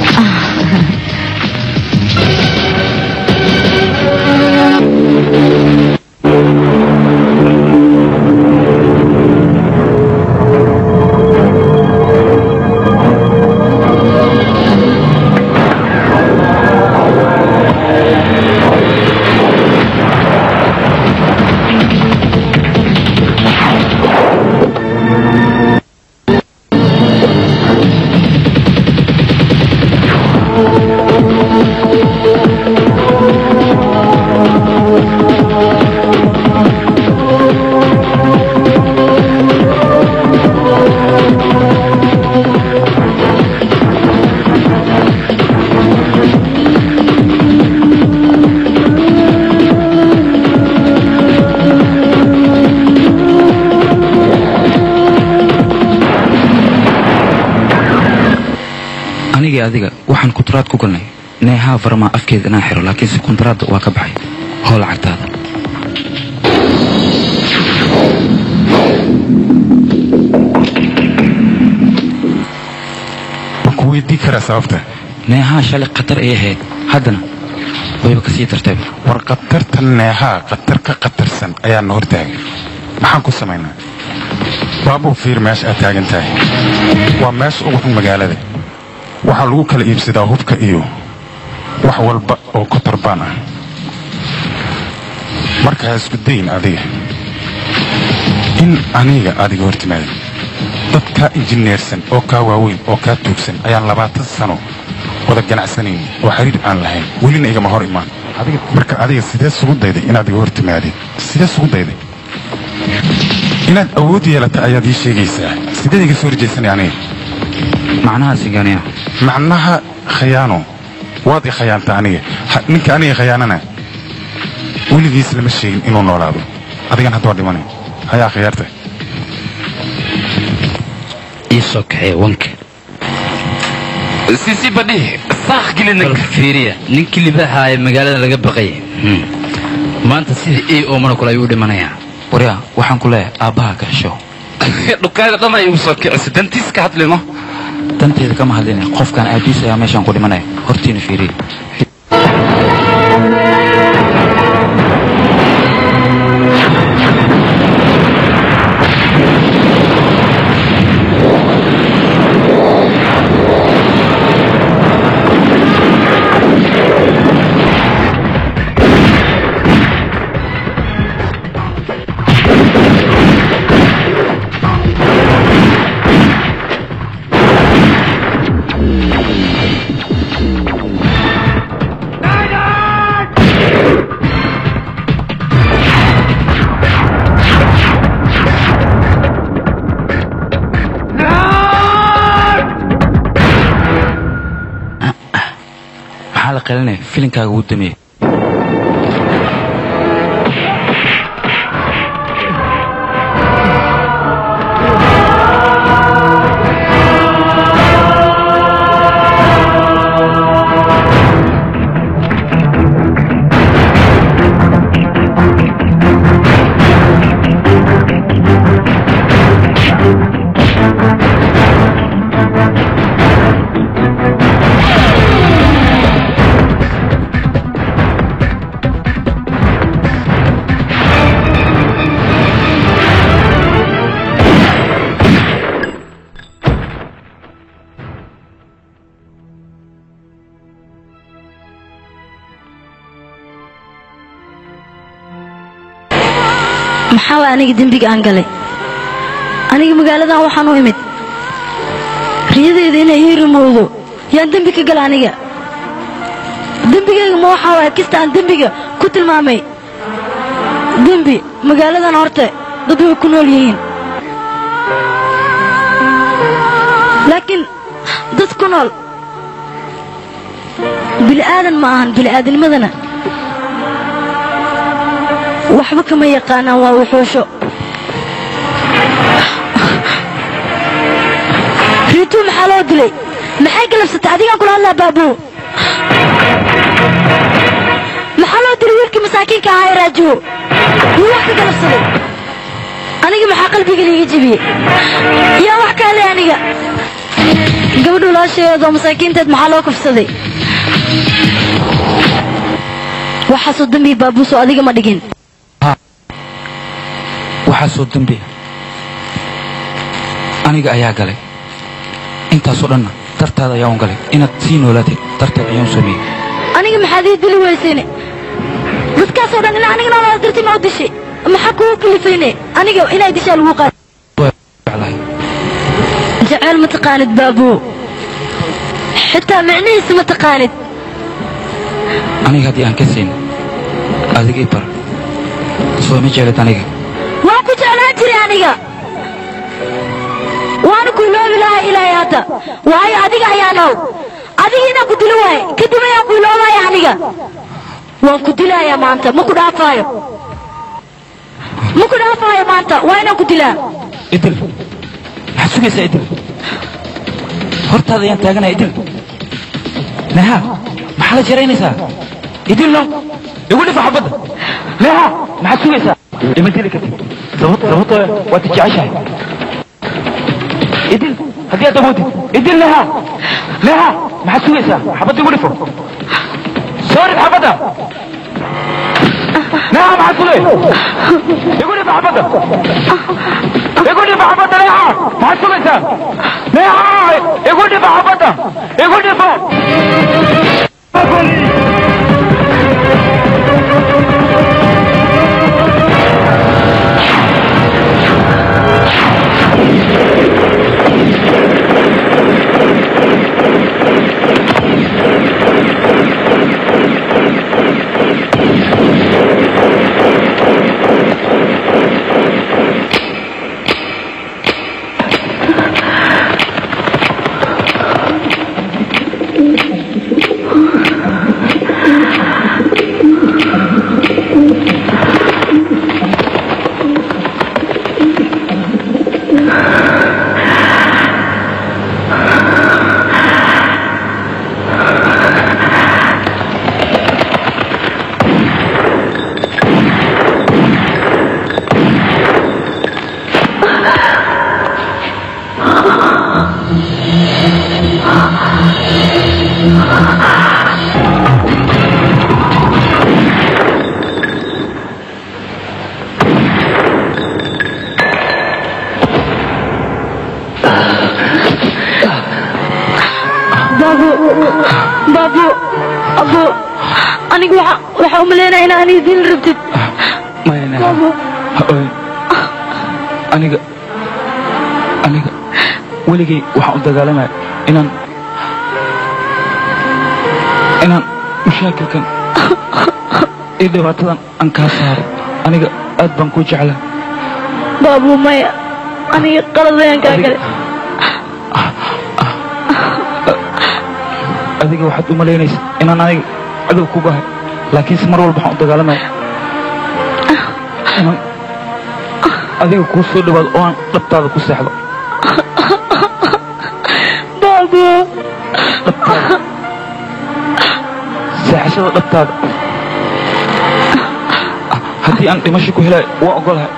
anigii adiga waxaan kuntaraad ku galnay neehaa farmaa afkeeda inaan xiro laakiinse kuntaraadda waa ka baxay hoo lacagtaada ma ku weydii karaa sababta neehaa shalay khatar ay ahayd haddana wayba ka sii dartayba war khatarta neehaa khatar ka khatarsan ayaa na hortaagay maxaan ku samaynaa baabuu fiir meesha aad taagan tahay waa meesha ugu xun magaalada waxaa lagu kala iibsadaa hubka iyo wax walba oo kotorbaan ah marka ha isku dayin adiga in aniga adiga hor timaadin dad kaa injineersan oo kaa waaweyn oo kaa tuugsan ayaan labaatan sano wada ganacsanayn oo xiriir aan lahayn welina igama hor imaan marka adiga sidee sugu dayday inaad iga hor timaadin sidee sugu dayday inaad awood yeelata ayaad ii sheegaysaa sideed iga soo horjaysanay aniga macnaha singaaniya macnaha khayaano waad i khayaanta aniga Ha- ninka aniga khayaanana weligiis lama sheegin inuu noolaado adigan hadda waa dhimanay hayaa khiyaarta ii soo kaxee wanka sisi badhi saaq gelina fiiriya ninkii libaaxa ee magaalada laga baqay Hmm. maanta sidii ey oomana kule ayuu u dhimanayaa waryaa waxaan ku leeyahay aabbaha ka hesho dhukaada dhan ay ugu soo kicisa dantiis ka hadlino danteeda kama hadlinay qofkan aabiis ayaa meeshaan ku dhimanaya hortiina fiiriya la qalinaya filinkaaga wuu dameeyey maxaa waa aniga dembiga aan galay aniga magaaladan waxaan u imid riyadeyda inay ii rumowdo yaan dembi ka gala aniga dembigayga ma waxaa waaya kasta aan dembiga ku tilmaamay dembi magaaladan horte dad way ku nool yihiin laakiin dad ku nool bili'aadan ma ahan bili'aadanimadana waxba kama yaqaanaan waa wuxuusho riituu maxaa loo dilay maxay galabsatay adigaan kula hadlaa baabuu maxaa loo dilay wiilkii masaakiinka ahaa ee raajiwo yuu wax ka galabsaday aniga maxaa qalbiga liiga jebiyey yaa wax kaa leh aniga gabadhu laasheedoo masaakiinteed maxaa loo kufsaday waxaasoo dambii baabuusoo adiga ma dhigin waxaasoo dembi aniga ayaa galay intaasoo dhanna dartaada ayaan galay inaad sii noolaatay darteed ayaan sameeyey aniga maxaad ii dili weysayne dadkaasoo dhan ina aniga nolola dirti ma u dishay maxaa kugu kalifayne aniga inay dishaa lagu qaad jeceyl ma taqaanid baabuu xitaa micnihiisa ma taqaanid aniga haddii aan ka siin adiga i bar soo ma jeelid aniga waan ku jeclaan jiray aniga waana ku iloobi lahaa ilaahay hadda waayo adiga ayaa nool adiga inaan ku dilo waaye kadib ayaan ku iloobaya aniga waan ku dilayaa maanta ma ku dhaafaayo ma ku dhaafaayo maanta waa inaan ku dilaa idil maxaad sugaysaa idil hortaada ayaan taaganaya idil neha maxaa la jaraynaysaa idil no igu dhifa xabadda neha maxaad sugaysaa ima dili kartid sababtoo waad jeceshahay idil haddii aad awoodid idil neha neha maxaad sugaysaa xabadda igu dhifo soo rid xabadda neha maxaad sugay igu dhifa xabadda igu dhifa xabadda neha maxaad sugaysaa neha igu dhifa xabadda igu dhifo baabu baabu abu aniga waxa waxa u maleynaya in aan idin rabtid maya neha baabu ha ooyin aniga aniga weligay waxaan u dagaalamaya inaan inaan mashaakilkan iyo dhibaatadan aan kaa saaro aniga aad baan kuu jeclaa baabu maya aniga qalad ayaan kaa galay adiga waxaad u malaynaysa inaan aniga cadow ku bahay laakiinse mar walba waxaan u dagaalamaya inaan adiga kuu soo dhawaado oo aan dhabtaada ku seexdo baabo dhabtaada seexashada dhabtaada haddii aan dhimasho ku helayo waa ogolahay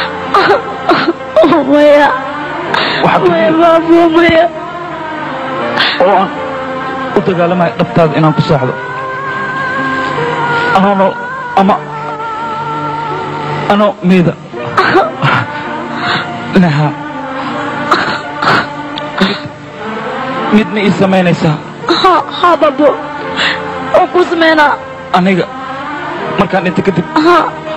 maya maya baabo maya oo aan u dagaalamayo dhabtaada inaan ku seexdo anoo nool ama anoo meeda naha mid ma ii samaynaysaa ha ha baabo waan kuu sameynaa aniga markaan dhinta kadib ha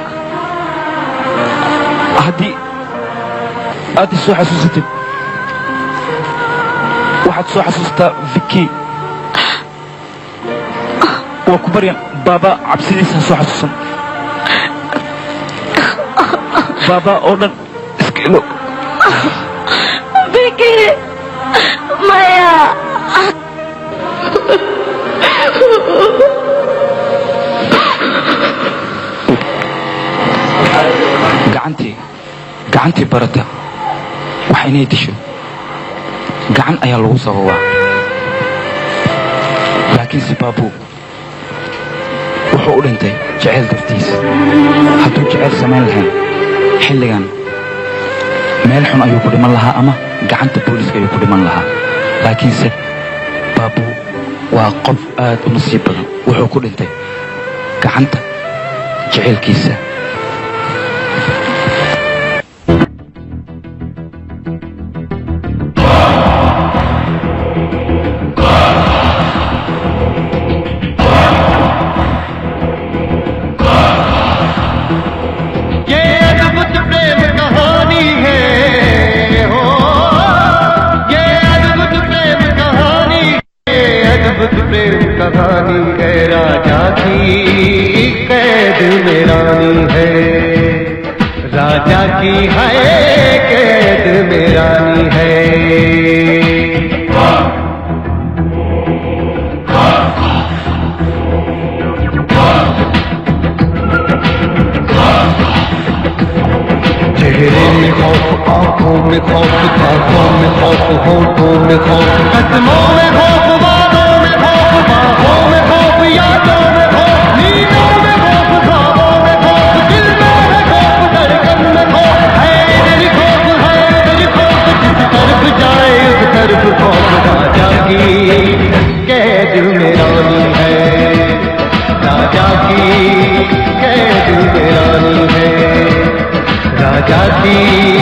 haddii aad i soo xasuusatid waxaad soo xasuustaa viki waa ku baryan baaba cabsidiisa ha soo xasuusan baaba oo dhan iska ilo Vicky maya gacantii gacantii barata wax inay disho gacan ayaa lagu sababaa laakiinse baabuu wuxuu u dhintay jeceyl dartiis hadduu jeceyl samayn lahayn xilligan meel xun ayuu ku dhiman lahaa ama gacanta booliiska ayuu ku dhiman lahaa laakiinse baabuu waa qof aad u nasiib badan wuxuu ku dhintay gacanta jeceylkiisa ये अद्भुत प्रेम कहानी है हो ये अद्भुत प्रेम कहानी ये अद्भुत प्रेम कहानी है राजा की कैद में रानी है राजा की है कैद में रानी है चेहरे में खौफ आंखों में खौफ बातों में खौफ होठों में खौफ कदमों में खौफ बातों में खौफ बाहों में खौफ यादों में खौफ नींदों में खौफ ख्वाबों में खौफ दिल में है खौफ धड़कन में खौफ है दिल खौफ है दिल खौफ जिस तरफ जाए उस तरफ खौफ राजा की कैद में रानी है राजा की कैद में रानी है राजा की